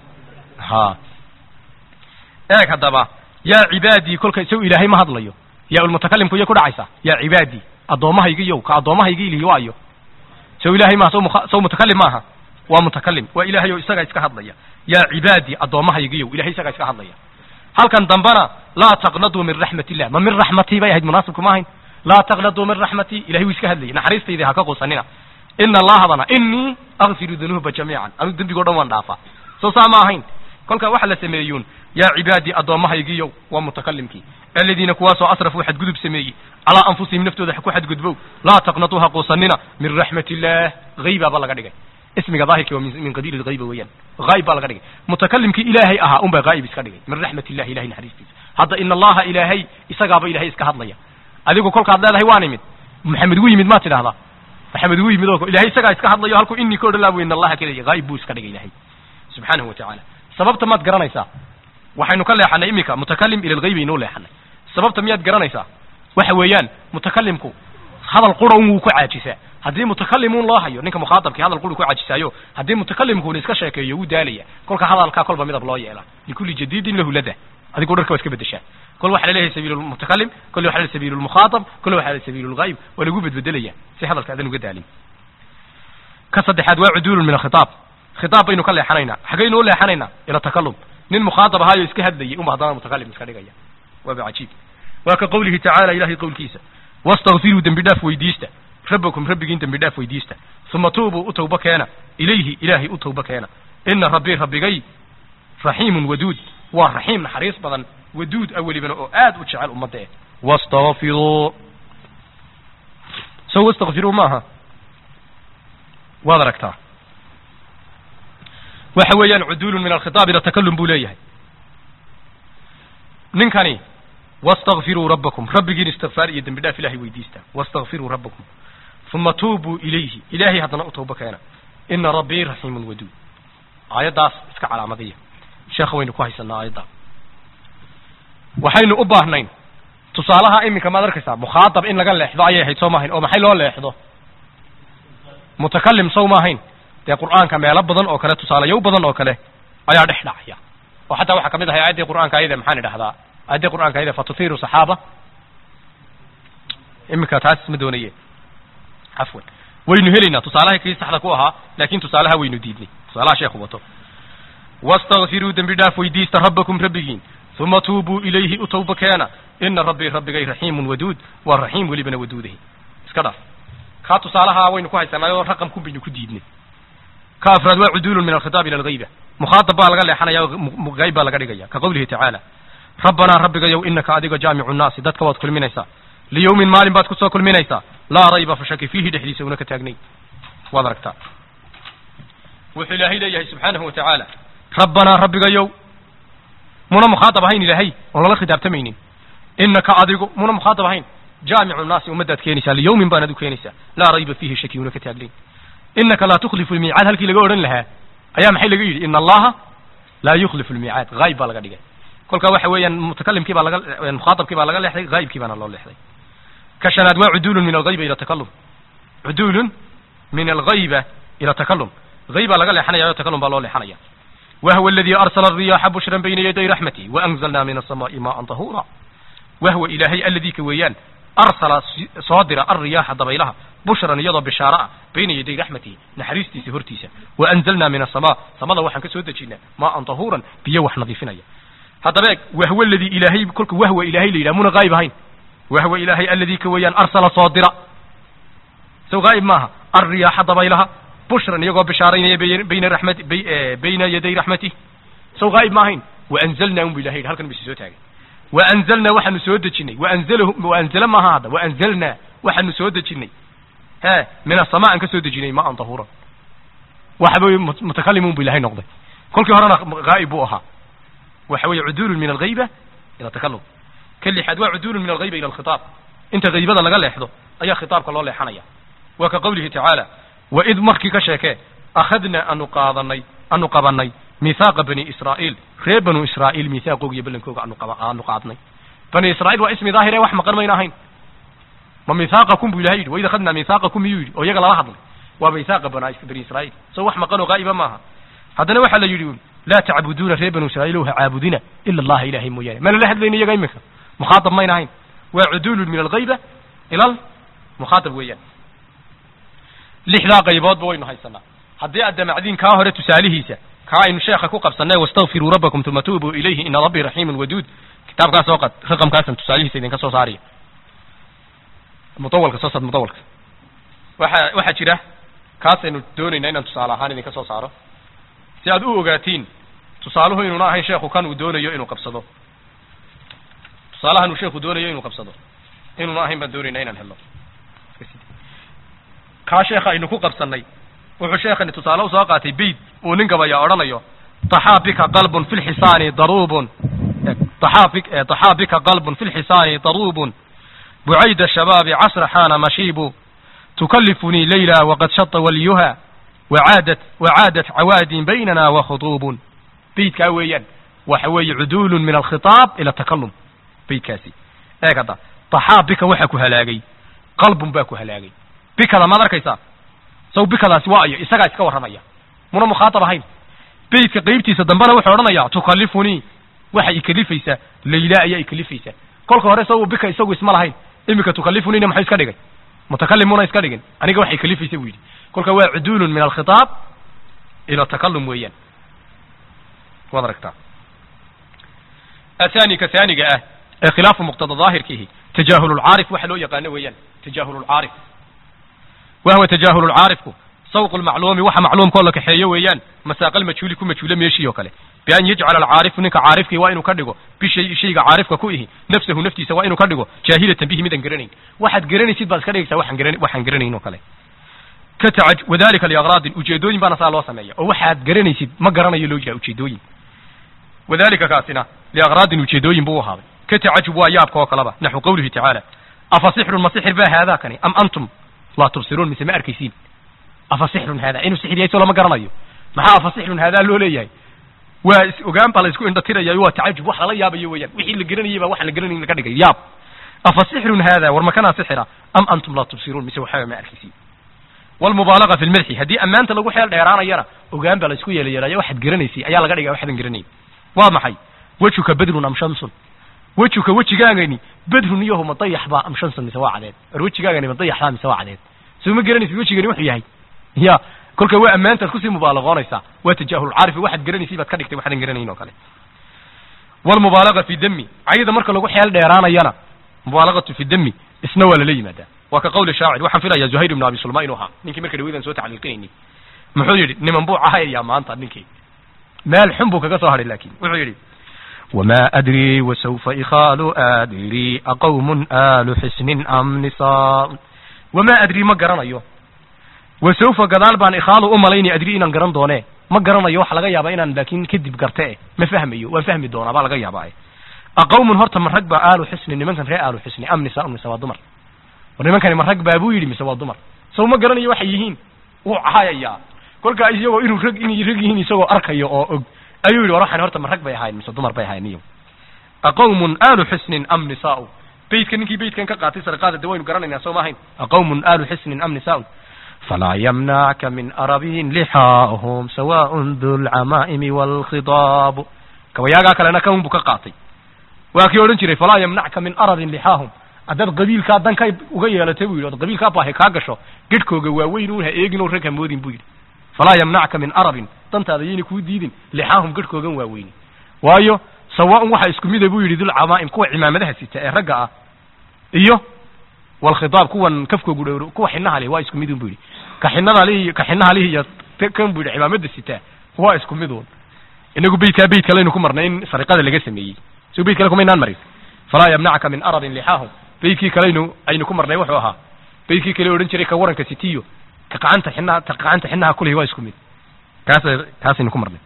ha eeg haddaba yaa cibaadii kolka isagu ilaahay ma hadlayo yaa ulmutakalimku iyo ku dhacaysaa yaa cibaadii addoommahaygiiyow ka addoommahaygi ilihi waayo sow ilaahay maaha sow mukha- sow mutakalim maaha waa mutakalim waa ilaahay oo isagaa iska hadlaya yaa cibaadii addoommahaygiiyow ilahay isagaa iska hadlaya halkan dambana laa taqnaduu min raxmat illah ma min raxmatii bay ahayd munaasibku ma ahayn laa taqnaduu min raxmatii ilahay wuu iska hadlayay naxariistaydii ha ka quusanina ina allahadana inii akfiru dunuuba jamiican anuu dembigoo dhan waan dhaafaa soo saa ma ahayn kolka waxa la sameeyuun yaa cibaadii addoommahaygiiyow waa mutakalimkii aladiina kuwaasoo asrafuu xadgudub sameeyey calaa anfusihim naftooda ku xadgudbow laa taqnatuu ha quusanina min raxmat illaah haybaaba laga dhigay ismiga daahirkii waa min min qabiil alghayba weeyaan hayb baa laga dhigay mutakalimkii ilaahay ahaa un baa ghaayib iska dhigay min raxmat illahi ilahay naxariistiisa hadda ina allaha ilaahay isagaaba ilahay iska hadlaya adigu kolkaad leedahay waan imid maxamed wuu yimid maad tidhahdaa maxamed wuu yimid oo ilahay isagaa iska hadlayo halkuu inii ka odhan laa bu ina allaha kelaya ghaayib buu iska dhigay ilahay subxaanahu wa tacaala sababta maad garanaysaa waxaynu ka leexanay iminka mutakalim ila alghayb aynoo leexanay sababta miyaad garanaysaa waxa weeyaan mutakalimku hadal qura un wuu ku caajisaa haddii mutakalim loo hayo ninka mukhaatabkii hadal qura ku caajisaayo haddii mutakalimkuuna iska sheekeeyo wuu daalaya kolka hadalkaa kolba midab loo yeela likulli jadiidin lahu lada adigu dharka waa iska bedeshaa kol waxa laleeyahay sabiil lmutakalim kol waxa laleeyahay sabiil lmukhaatab kol waxa laleeyahay sabiil lghayb waa lagu bedbedelaya si hadalka adan uga daalin ka saddexaad waa cuduulun min alkhitaab khitaab baynu ka leexanaynaa xaggaynu u leexanaynaa ila takalum nin mukhaatab ahaayo iska hadlayay unba haddana mutakalim iska dhigaya waaba cajiib waa ka qowlihi tacaala ilahay qowlkiisa wastakfiruu dembi dhaaf weydiista rabbakum rabbigiin dembi dhaaf weydiista uma tuubuu u tawba keena ilayhi ilaahay u tawba keena ina rabbii rabbigay raxiimun waduud waa raxiim naxariis badan waduud a welibana oo aad u jecel ummadda eh wastakfiruu so wastakfiruu maaha waad aragtaa waxa weeyaan cuduulun min alkhitaab ila takalum buu leeyahay ninkani wastakfiruu rabbakum rabbigiin istikfaar iyo dembi dhaaf ilahay weydiista wastakfiruu rabbakum uma tuubuu ilayhi ilaahay haddana u tawba keena ina rabbii raxiimun waduud aayaddaas iska calaamadiya sheekha waynu ku haysanaa aayadda waxaynu u baahnayn tusaalaha iminka maad arkaysaa mukhaatab in laga leexdo ayay ahayd soo maahayn oo maxay loo leexdo mutakalim sow maahayn dee qur'aanka meelo badan oo kale tusaalayow badan oo kale ayaa dhex dhacaya oo xataa waxaa kamid ahay aayaddii qur'aanka ayada maxaan idhahdaa aayaddii qur'aanka ayada fatutiru saxaaba iminka taas ma doonaye cafwan waynu helaynaa tusaalaha kii saxda ku ahaa laakin tusaalaha waynu diidnay tusaalaha sheekhu wato wastakfiruu dembi dhaaf weydiista rabbakum rabbigiin uma tuubuu ilayhi u tawba keena ina rabbii rabbigay raxiimun waduud waa raxiim welibana waduudahi iska dhaaf kaa tusaalaha waynu ku haysanaayo raqamkun baynu ku diidnay ka afraad waa cuduulun min alkhitaab ila alghayba mukhaatab baa laga leexanaya hayb baa laga dhigaya ka qowlihi tacaala rabbanaa rabbigayow inaka adiga jaamicu nnaasi dadka waad kulminaysaa liyawmin maalin baad kusoo kulminaysaa laa rayba fashaki fiihi dhexdiisa una ka taagnayn waad aragtaa wuxuu ilaahay leeyahay subxaanahu wa tacaala rabbanaa rabbigayow muna mukhaatab ahayn ilaahay oon lala khitaabtamaynin inaka adigu muna mukhaatab ahayn jaamicu nnaasi ummaddaad keenaysaa liyawmin baanaad u keenaysaa laa rayba fiihi shaki una ka taagnayn inaka laa tukhlifu lmiicaad halkii laga odhan lahaa ayaa maxay laga yidhi ina allaha laa yukhlifu lmiicaad hayb baa laga dhigay kolka waxa weeyaan mutakalimkii baa laga mukhaatabkii baa laga leexday haybkii baana loo leexday ka shanaad waa cuduulun min alghayba ila takalum cuduulun min alghayba ila takalum hayb baa laga leexanaya o takalum baa loo leexanaya wahwa aladii arsala alriyaaxa bushran bayna yaday raxmati waanzalna min asamaai maaan tahura wahwa ilaahay alladii ka weeyaan arsala soo dira alriyaaxa dabaylaha bushran iyadoo bishaaro ah bayna yaday raxmatihi naxariistiisa hortiisa waanzalna min asamaa samada waxaan ka soo dejinaa maaan tahuuran biyo wax nadiifinaya haddaba eeg wahwa aladii ilaahay kolka wahwa ilaahay la yidhaha muna haayib ahayn wahwa ilaahay alladii ka weeyaan arsala soo dira sow haayib maaha alriyaaxa dabaylaha bushran iyagoo bishaaraynaya bayna raxmati bayna yaday raxmatih sow haayib ma ahayn waanzalna un bu ilahay yidhi halkan bu isi soo taagay waanzalna waxaanu soo dejinay waanzalahu waanzala maaha hadda waanzalna waxaanu soo dejinay he min asamaa aan ka soo dejinay maan tahuuran waxba mutakalimun bu ilahay noqday kolkii horena haa'ib buu ahaa waxa weeye cuduulun min alghayba ila takalum ka lixaad waa cuduulun min alghayba ila alkhitaab inta haybada laga leexdo ayaa khitaabka loo leexanaya waa ka qowlihi tacaala waid markii ka sheekee akhadna anu qaadanay anu qabanay mithaaqa bani israa'iil reer banu israa'iil mithaaqooga iyo ballankooga anu qaba aanu qaadnay bani israa'iil waa ismi daahir ee wax maqan mayna ahayn ma mithaaqakum bu ilahay yidhi waid akhadna mithaaqakum miyuu yidhi oo iyaga lala hadlay waa mithaaqa bana bani israa'iil so wax maqan oo gaa'iba maaha haddana waxaa la yidhi laa tacbuduuna reer banu israa'iil ha caabudina ila allaha ilahay mooyaane ma lala hadlayna iyaga iminka mukhaatab mayna ahayn waa cuduulun min alghayba ila almukhaatab weeyaan lixdaa qayboodba waynu haysanaa haddii aad damacdiin kaa hore tusaalihiisa kaa aynu sheekha ku qabsanay wastakfiruu rabbakum uma tuubuu ilayhi ina rabbii raxiimun waduud kitaabkaas soo qad raqamkaasan tusaalihiisa idinka soo saaraya mudawalka soo sad mudawalka waxa waxaa jira kaasaynu doonaynaa inaan tusaale ahaan idinka soo saaro si aad u ogaatiin tusaaluhu inuuna ahayn sheekhu kan uu doonayo inuu qabsado tusaalahan uu sheekhu doonayo inuu qabsado inuuna ahayn baan doonaynaa inaan helno kaa sheekha aynu ku qabsanay wuxuu sheekhani tusaale usoo qaatay beyd uu nin gabaya odhanayo taxaa bika qalbun fi lxisaani daruubun taxaa bi taxaa bika qalbun fi lxisaani daruubun bucayda shabaabi casra xaana mashiibu tukallifunii leyla waqad shata waliyuha wacaadat wacaadat cawaadin baynana wakhuduubun beydkaa weeyaan waxa weeye cuduulun min alkhitaab ila takalum beydkaasi eeg hadda taxaa bika waxa ku halaagay qalbun baa ku halaagay bikada maad arkaysaa saw bikadaasi waa ayo isagaa iska warramaya muna mukhaatab ahayn beydka qeybtiisa dambena wuxuu odhanayaa tukallifunii waxay ikalifaysaa layla ayaa ikalifaysaa kolka hore saw bika isagu isma lahayn iminka tukallifunina maxuu iska dhigay mutakalimuna iska dhigin aniga waxay kalifaysa buu yidhi kolka waa cuduulun min alkhitaab ila takalum weeyaan waad aragtaa athani ka thaniga ah ee khilaafu muqtada daahirkiihi tajaahul lcaarif waxa loo yaqaano weeyaan tajaahul lcaarif wahwa tajaahul lcaarifku sawq lmacluumi waxa macluumkoo la kaxeeyo weeyaan masaaq almajhuuli ku majhuulo meeshii oo kale bian yajcala alcaarifu ninka caarifkii waa inuu ka dhigo bishay shayga caarifka ku ihi nafsahu naftiisa waa inuu ka dhigo jaahilatan bihi midaan garanayn waxaad garanaysid baad iska dhigaysaa waxaan garan waxaan garanayn oo kale ka tacaj wadalika liagraadin ujeedooyin baana saa loo sameeya oo waxaad garanaysid ma garanayo loo jeeda ujeedooyin wadalika kaasina liagraadin ujeedooyin buu u ahaaday ka tacajub waa yaabka oo kaleba naxwu qawlihi tacaala afa sixrun ma sixir baa haadaa kani am antum laa tubsiruun mise ma arkaysiin afa sixrun haadaa inuu sixir yahay soo lama garanayo maxaa afa sixrun haadaa loo leeyahay waa is ogaan baa la isku indhatiraya waa tacajub wax lala yaabayo weeyaan wixii la garanayay baa waxaan la garanayn laga dhigay yaab afa sixrun haadaa war makanaa sixira am antum laa tubsiruun mise waxaba ma arkaysiin walmubaalaga fi lmadxi haddii ammaanta lagu xeel dheeraanayana ogaan baa la isku yeelayeelaya waxaad garanaysay ayaa laga dhigaya waxaadan garanayn waa maxay wejuka bedrun am shamsun wejuka wejigaagani bedrun iyahu ma dayax baa am shamsun mise waa cadeed war wejigaagani ma dayax baa mise waa cadeed soo ma garanaysid wejigani wuxuu yahay ya kolka waa ammaantaad kusii mubaalaqoonaysaa waa tajaahulcaarifi waxaad garanaysay baad ka dhigtay waxaadan garanayn oo kale walmubaalaga fi dami cayda marka lagu xeel dheeraanayana mubaalagatu fi dami isna waa lala yimaadaa waa ka qawli shaacir waxaan filayaa zuhayr ibnu abi sulma inuu ahaa ninkii marka dhaweydaan soo tacliiqinayni muxuu yidhi niman buu cahayayaa maanta ninkii meel xun buu kaga soo hadhay laakin wuxuu yidhi وما أدري وسوف إخال أدري أقوم آل حسن أم نساء wamaa adrii ma garanayo wasawfa gadaal baan ikhaalu u malayni adrii inaan garan doone ma garanayo waxa laga yaabaa inaan laakin kadib garte e ma fahmayo waan fahmi doonaa baa laga yaabaa e aqawmun horta ma rag baa aalu xisni nimankan ree aalu xisni am nisaa mise waa dumar war nimankani ma rag baa buu yidhi mise waa dumar saw ma garanayo waxay yihiin wuu cahayayaa kolkaa isagoo inuu rag inay rag yihiin isagoo arkayo oo og ayuu yidhi war waxaan horta ma rag bay ahayn mise dumar bay ahayn iyo aqawmun aalu xisnin am nisaau beydka ninkii beydkan ka qaatay sarqaada de waynu garanaynaa soo ma ahayn aqawmun aalu xisnin am nisaun فلا يمنعك من أرب لحاهم سواء ذو العمائم والخضاب kabayaagaa kalena kan buu ka qaatay waa kii odhan jiray falaa yamnacka min aradin lixaahum haddaad qabiilkaa dankay uga yeelatay buu yidhi od qabiilkaa baahay kaa gasho gedhkooga waaweyn un ha eegin oo rag hamoodin buu yidhi falaa yamnacka min arabin dantaada yayna kuu diidin lixaahum gedhkoogan waaweyni waayo sawaaun waxa isku mida buu yidhi dulcamaa'im kuwa cimaamadaha sita ee ragga ah iyo walkhidaab kuwan kafkoogu dhowro kuwa xinaha leh waa isku midun bu yidhi ka xinada lihi ka xinaha lihi iyo kan bu yidhi cimaamada sitaa waa isku midun inagu beydkaa beyd kalaynu ku marnay in sariqada laga sameeyey so beyd kale kumaynaan marin falaa yamnacka min aradin lixaahum beydkii kalaynu aynu ku marnay wuxuu ahaa beydkii kale odhan jiray ka waranka sitiyo ka qacanta xinaha ka qacanta xinaha kulihi waa isku mid kaas kaasaynu ku marnay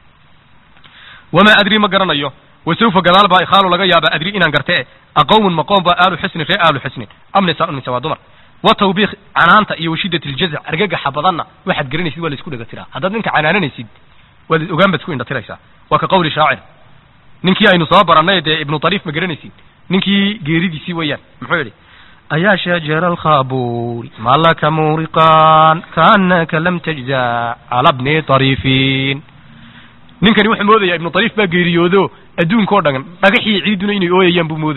wamaa adri ma garanayo wasawfa gadaal baa ikhaalu laga yaaba adri inaan garte aqawmun maqoom baa aalu xusnin ree aalu xusnin am nisaa mise waa dumar wa tawbiik canaanta iyo washidat iljazac argagaxa badanna waxaad garanaysid waa la isku dhega tiraa haddaad ninka canaananaysid waad ogaan baad isku indhatiraysaa waa ka qawli shaacir ninkii aynu soo barannay dee ibnu tariif ma garanaysid ninkii geeridiisii weeyaan muxuu yidhi أيا شجر الخابور ما لك مورقان كأنك لم تجزع على ابن طريفين ninkani wuxuu moodayaa ibnu tariif baa geeriyoodo adduunka oo dhan dhagaxii ciiduna inay ooyayaan buu moodayey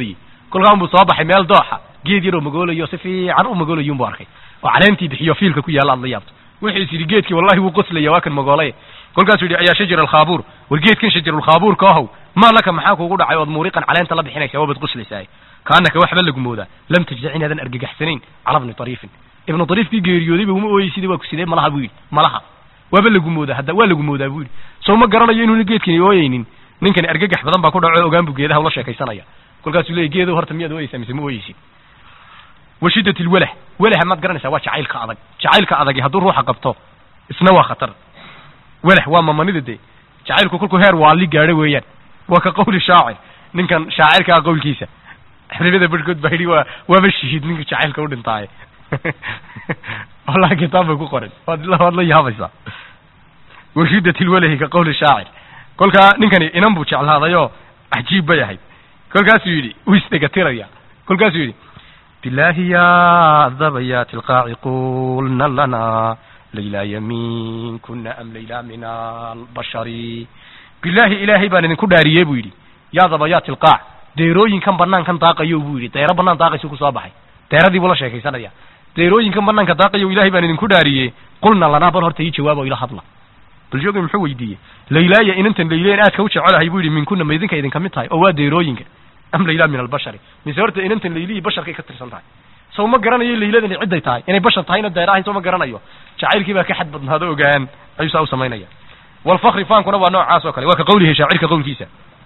kolkaa unbuu soo baxay meel dooxa geed yaroo magoolayo si fiican u magoolayo unbuu arkay oo caleentii bixiyo fiilka ku yaalla aad la yaabto wuxuu is yidhi geedkii wallahi wuu qoslaya waa kan magoolay kolkaasuu yidhi ayaa shajar alkhaabuur war geedkan shajarulkhaabuurka ahow maa laka maxaa kuugu dhacay ood muuriqan caleenta la bixinaysa waabad qoslaysaa kaanaka waxba lagu moodaa lam tajdac inaadan argagaxsanayn cala bni ariifin ibnu ariifkii geeriyoodayba uma ooyeysida waa ku sidee malaha buu yidhi malaha waaba lagu moodaa hadda waa lagu moodaa buu yidhi soo ma garanayo inuuna geedkani ooyeynin ninkani argagax badan baa ku dhaco ogaan buu geedaha ula sheekaysanaya kolkaasuu leeyay geedow horta miyaad ooyeysaa mise ma ooyeysid wa shiddat lwalah walaha maad garanaysaa waa jacaylka adag jacaylka adagi hadduu ruuxa qabto isna waa khatar walah waa mamanida dee jacaylku kolkuu heer waali gaadho weeyaan waa ka qawli shaacir ninkan shaacirkaa qawlkiisa xribada barhkood baa yidhi waa waaba shihiid ninka jacaylka u dhintaaye wallahi kitaab bay ku qoren waad waad la yaabaysaa washidat lwalahi ka qawli shaacir kolkaa ninkani inan buu jeclaadayoo cajiib bay ahayd kolkaasuu yidhi uu isdhegatiraya kolkaasuu yidhi بالله يا ذبيات القاع قلنا لنا ليلى يمين كنا أم ليلى من البشر bilaahi ilaahay baan idinku dhaariyey buu yidhi yaa dabayaati alqaac deerooyinkan banaankan daaqayo buu yidhi deero banaan daaqaysu kusoo baxay deeradii buu la sheekaysanaya deerooyinkan banaanka daaqayo ilaahay baan idinku dhaariyey qulna lanaa bal horta ii jawaabo ila hadla bal joogi muxuu weydiiyey laylaaya inantan layleen aadka u jecelahay buu yidhi minkuna ma idinka idinka mid tahay oo waa deerooyinka am layla min albashari mise horta inantan laylihii basharkay ka tirsan tahay sow ma garanayo layladani cidday tahay inay bashar tahayna deer ahayn soo ma garanayo jacaylkii baa ka xad badnaado ogaan ayuu saa u samaynaya والفخر فانكنا ونوع وكله وكقوله شاعر كقول كيسا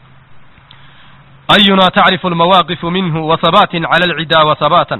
أينا تعرف المواقف منه وثبات على العدا وثباتا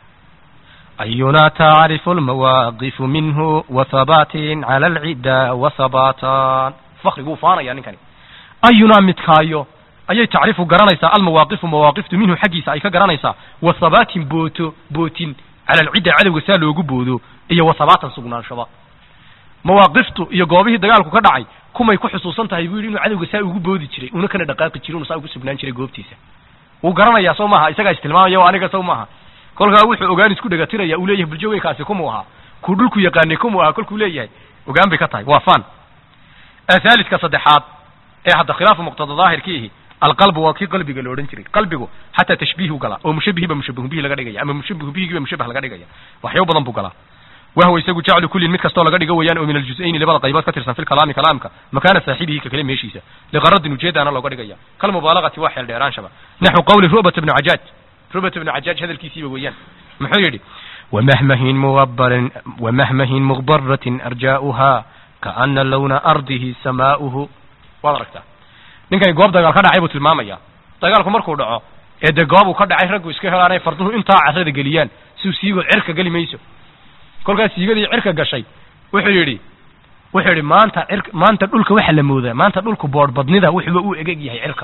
أينا تعرف المواقف منه وثبات على العدا وثباتا فخر قو فانا يعني كان أينا متكايو أي تعرف قرانيسا المواقف مواقف منه حقيسا أي كقرانيسا وثبات بوتو بوتين على العدا على وسالو قبودو إيا وثباتا سقنان شباب mawaaqiftu iyo goobihii dagaalku ka dhacay kumay ku xusuusan tahay buu yidhi inuu cadowga saa ugu boodi jiray una kana dhaqaaqi jiray una saa ugu sugnaan jiray goobtiisa wuu garanayaa soo maaha isagaa istilmaamaya oo aniga sow maaha kolkaa wuxuu ogaan isku dhegatiraya uu leeyahay buljoogeykaasi kumuu ahaa kuu dhulku yaqaanay kumuu ahaa kolkuu leeyahay ogaan bay ka tahay waa fan athaalidka saddexaad ee hadda khilaafu muqtada daahirkiihi alqalbu waa kii qalbiga la odhan jiray qalbigu xataa tashbiihu galaa oo mushabihiba mushabihu bihi laga dhigaya ama mushabihu bihigiba mushabah laga dhigaya waxyaabo badan buu galaa وهو يسوي جعل كل مد كستو لغا دغو ويان او من الجزئين لبدا قيبات كترسن في الكلام كلامك مكان صاحبه ككلمه ميشيسا لغرض نجيد انا لوغا دغيا كل مبالغه واحد ديران شبا نحو قول ربة بن عجاج ربة بن عجاج هذا الكيسي ويان محو يدي ومهمه مغبر ومهمه مغبرة أرجاؤها كأن لون أرضه سماؤه wadaragta ninkan goob dagaal ka dhacay buu tilmaamaya dagaalku markuu dhaco ee de goob uu ka dhacay raggu iska helaanay farduhu intaa carrada geliyaan si siigo cirka geli mayso kolkaas siigadii cirka gashay wuxuu yidhi wuxuu yidhi maanta cir maanta dhulka waxa la moodaa maanta dhulku boodh badnida wuxuuba u egeg yahay cirka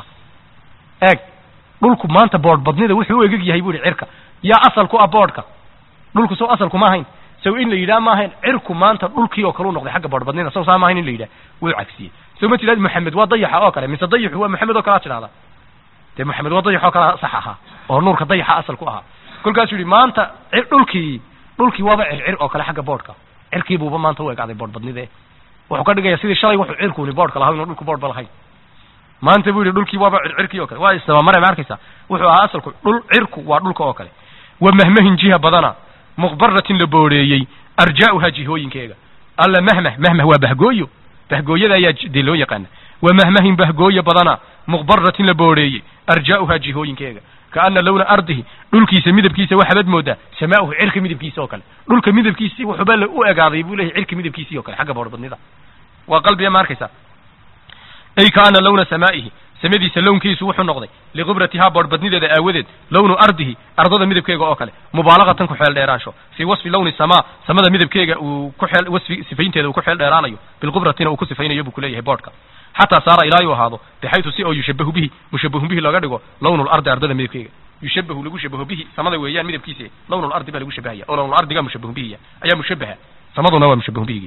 eeg dhulku maanta boodh badnida wuxuu u egeg yahay buu yidhi cirka yaa asal ku ah boodhka dhulku sow asalku ma ahayn sow in la yidhaha ma ahayn cirku maanta dhulkii oo kale u noqday xagga boodh badnida sow saa ma ahayn in la yidhaha wuu cagsiyey sow ma tidhahd maxamed waa dayaxa oo kale mise dayaxu waa maxamed oo kale aad tidhahdaa dee maxamed waa dayax oo kale sax ahaa oo nuurka dayaxa asal ku ahaa kolkaasuu yidhi maanta dhulkii dhulkii waaba circir oo kale xagga boodhka cirkii buuba maanta u egaaday boodh badnide wuxuu ka dhigaya sidii shalay wuxuu cirkuuni boodhka lahaa inuu dhulku boodhba lahayn maanta buu yidhi dhulkii waaba circirkii oo kale waa isdabamare ma arkaysa wuxuu ahaa asalku dhul cirku waa dhulka oo kale wa mahmahin jiha badana muqbaratin la booreeyey arjaa'uha jihooyinkeega alla mahmah mahmah waa bahgooyo bahgooyada ayaa dee loo yaqaana wa mahmahin bahgooyo badana muqbaratin la booreeyey arjaa'uha jihooyinkeega kaana lawna ardihi dhulkiisa midabkiisa waxaabad moodaa samaauhu cirka midabkiisa oo kale dhulka midabkiisii wuxuuba la u egaaday buu leeyahay cirka midabkiisii oo kale xagga boodhbadnida waa qalbiga ma arkaysa ay kaana lawna samaa'ihi samadiisa lownkiisu wuxuu noqday liqubratihaa boodhbadnideeda aawadeed lawnu ardihi ardada midabkeega oo kale mubaalagatan ku xeel dheeraansho fii wasfi lawni samaa samada midabkeega uu ku xeel wasfi sifaynteeda uu ku xeel dheeraanayo bilqubratina uu ku sifaynayo buu kuleeyahay boodhka xataa saara ilaa uu ahaado bixaytu si oo yushabahu bihi mushabahun bihi looga dhigo lawnu lardi ardada midabkeega yushabahu lagu shabaho bihi samada weeyaan midabkiisa lawnu lardi baa lagu shabahaya oo lawnu ardiga mushabahun bihiya ayaa mushabaha samaduna waa mushabahun bihigi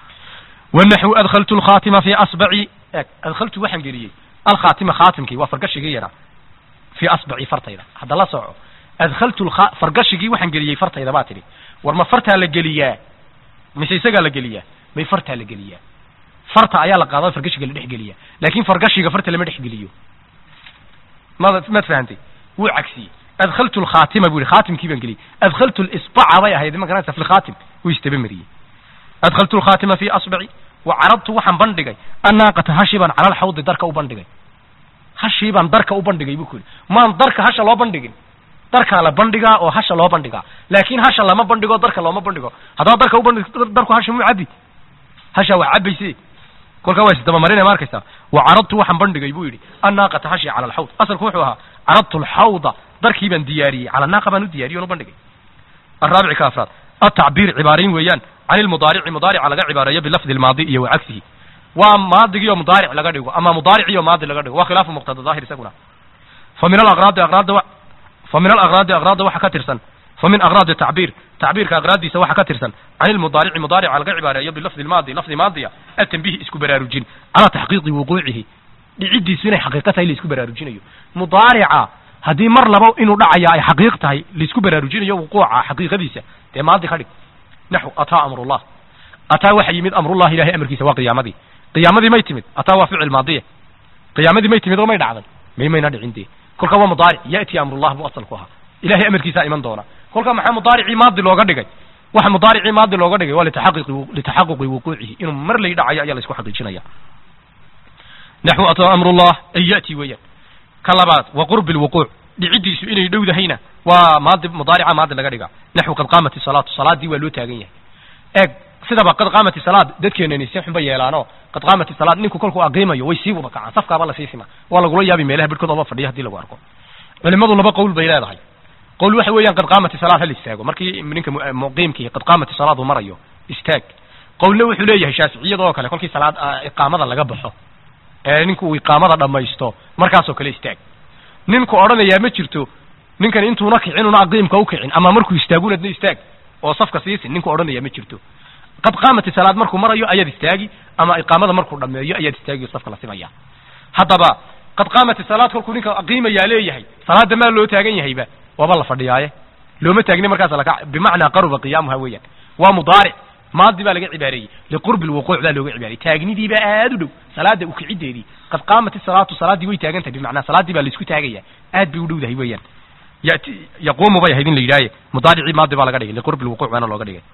wanaxu adkhaltu lkhaatima fi asbaci adkhaltu waxaan geliyey alkhaatima khaatimkii waa fargashigii yaraa fii asbaci fartayda hadda la soco adkhaltu fargashigii waxaan geliyey fartayda baa tidhi war ma fartaa la geliyaa mise isagaa la geliyaa may fartaa la geliyaa farta ayaa la qaada fargashiga la dhex geliya laakin fargashiga farta lama dhex geliyo mad maad fahantay wuu cagsiyey adkhaltu lkhaatima bu yihi khaatimkii baan geliyey adkhaltu lisbaca bay ahayd ma garanaysa fi lkhaatim wuu istaba mariyey adkhaltu lkhaatima fi asbaci wa caradtu waxaan bandhigay annaaqata hashi baan cala alxawdi darka u bandhigay hashii baan darka u bandhigay buu ku yidhi maan darka hasha loo bandhigin darkaa la bandhigaa oo hasha loo bandhigaa laakin hasha lama bandhigo darka looma bandhigo haddaba darka ubandhig darku hasha muu cabbi hasha waa cabbayse kolkaa waa isdabamarinaya ma arkaysaa wa caradtu waxaan bandhigay buu yidhi annaaqata hashi cala alxawd asalku wuxuu ahaa caradtu alxawda darkii baan diyaariyey cala naaqa baan u diyaariyey on u bandhigay الرابع كافراد التعبير عبارين ويان عن المضارع مضارع لغا عبارية بلفظ الماضي iyo وعكسه waa maadigiyo مضارع laga dhigo ama مضارع iyo maadi laga dhigo waa khilaaf مقتضى ظاهر isaguna فمن الأغراض أغراض فمن الأغراض أغراض waxa ka tirsan فمن أغراض التعبير تعبيرka أغراضdiisa waxa ka tirsan عن المضارع مضارع laga عبارية بلفظ الماضي لفظ ماضية التنبيه isku baraarujin على تحقيق وقوعه dhicidiisu inay xaqiiqo tahay la isku baraarujinayo مضارعa haddii mar laba inuu dhacaya ay xaqiiq tahay laisku baraarujinayo wuquuca xaqiiqadiisa dee maadi ka dhig naxw ataa amrullah ataa waxa yimid amrullah ilahay amarkiisa waa qiyaamadii qiyaamadii may timid ataa waa ficil maadiya qiyaamadii may timid oo may dhacday may mayna dhicin dee kolka waa mudaaric ya'ti amrullah buu asalku ahaa ilahay amarkiisaa iman doona kolka maxaa mudaaricii maadi looga dhigay waxa mudaaricii maadi looga dhigay waa litaxaquqi litaxaquqi wuquucihi inuu mar lay dhacayo ayaa la isku xaqiijinaya naxw ataa amrullah ay ya'ti weeyaan ka labaad wa qurbi lwuquuc dhicidiisu inay dhowdahayna waa maadi mudaarica maadi laga dhiga naxw qad qaamat salaatu salaadii waa loo taagan yahay eeg sidaba qad qaamat salaad dadkeenani si xunba yeelaano qad qaamat salaad ninku kolkuu aqiimayo way sii wada kacaan safkaaba lasii sima waa lagula yaabi meelaha bidhkood oba fadhiya hadii lagu arko culimadu laba qowl bay leedahay qowl waxa weeyaan qad qaamat salaad hal istaago markii ninka muqiimkii qad qaamat salaad uu marayo istaag qowlna wuxuu leeyahay shaaficiyada oo kale kolkii salaad iqaamada laga baxo ee ninku uu iqaamada dhamaysto markaasoo kale istaag ninku odhanayaa ma jirto ninkan intuuna kicin una aqiimka u kicin ama markuu istaagunadna istaag oo safka siisin ninku odhanayaa ma jirto qad qaamati salaad markuu marayo ayaad istaagi ama iqaamada markuu dhameeyo ayaad istaagi safka la simaya haddaba qad qaamati salaad kolkuu ninka aqiimayaa leeyahay salaada maa loo taagan yahayba waaba la fadhiyaaye looma taagni markaas laka bimacnaa qaruba qiyaamuha weeyaan waa mudaaric maadi baa laga cibaareeyey liqurbi lwuquuc baa looga cibaareyey taagnidiibaa aad u dhow salaada ukicideedii qad qaamat salaatu salaaddii way taagan tahay bimacnaa salaaddii baa laisku taagaya aad bay u dhowdahay weeyaan yati yaquumu bay ahayd in la yidhaaye mudaaricii maadi baa laga dhigay liqurbi lwuquuc baana looga dhigay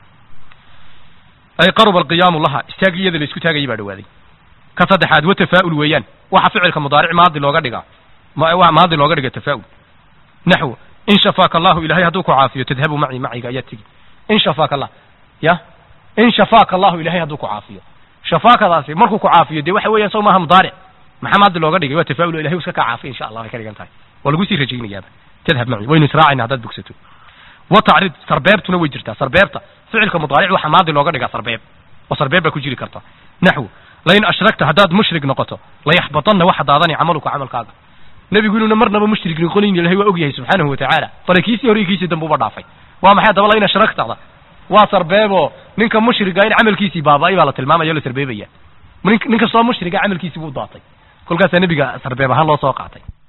ay qaruba alqiyaamu laha istaagiyada laisku taagayay baa dhawaaday ka saddexaad wa tafaa'ul weeyaan waxa ficilka mudaaric maadi looga dhigaa maadi looga dhiga tafaa'ul naxw in shafaaka allahu ilahay hadduu ku caafiyo tadhabu maci maciga ayaad tegi in shafaaka allah ya in shafaaka allahu ilahay hadduu ku caafiyo shafaakadaasi markuu ku caafiyo dee waxa weeyaan saw maaha mudaaric maxaa maadi looga dhigay waa tafaa'ul ilahay iska kaa caafiya insha allah way ka dhigan tahay waa lagu sii rajaynayaaba tadhab maci waynu israacayna haddaad bogsato wa tacriid sarbeebtuna way jirtaa sarbeebta ficilka mudaaric waxa maadi looga dhigaa sarbeeb oo sarbeeb baa ku jiri karta naxw lain ashragta haddaad mushrig noqoto layaxbatanna waxa daadani camaluka camalkaaga nebigu inuuna marnaba mushrig noqonayn ilahay waa ogyahay subxaanahu watacaala bale kiisii hore iyo kiisii dambe uba dhaafay waa maxay haddaba lain ashragtada waa sarbeebo ninka mushriga in camalkiisii baaba-ay baa la tilmaamaya o la sarbeebaya nin kastoo mushriga camalkiisii buu daatay kolkaasaa nebiga sarbeeb ahaan loo soo qaatay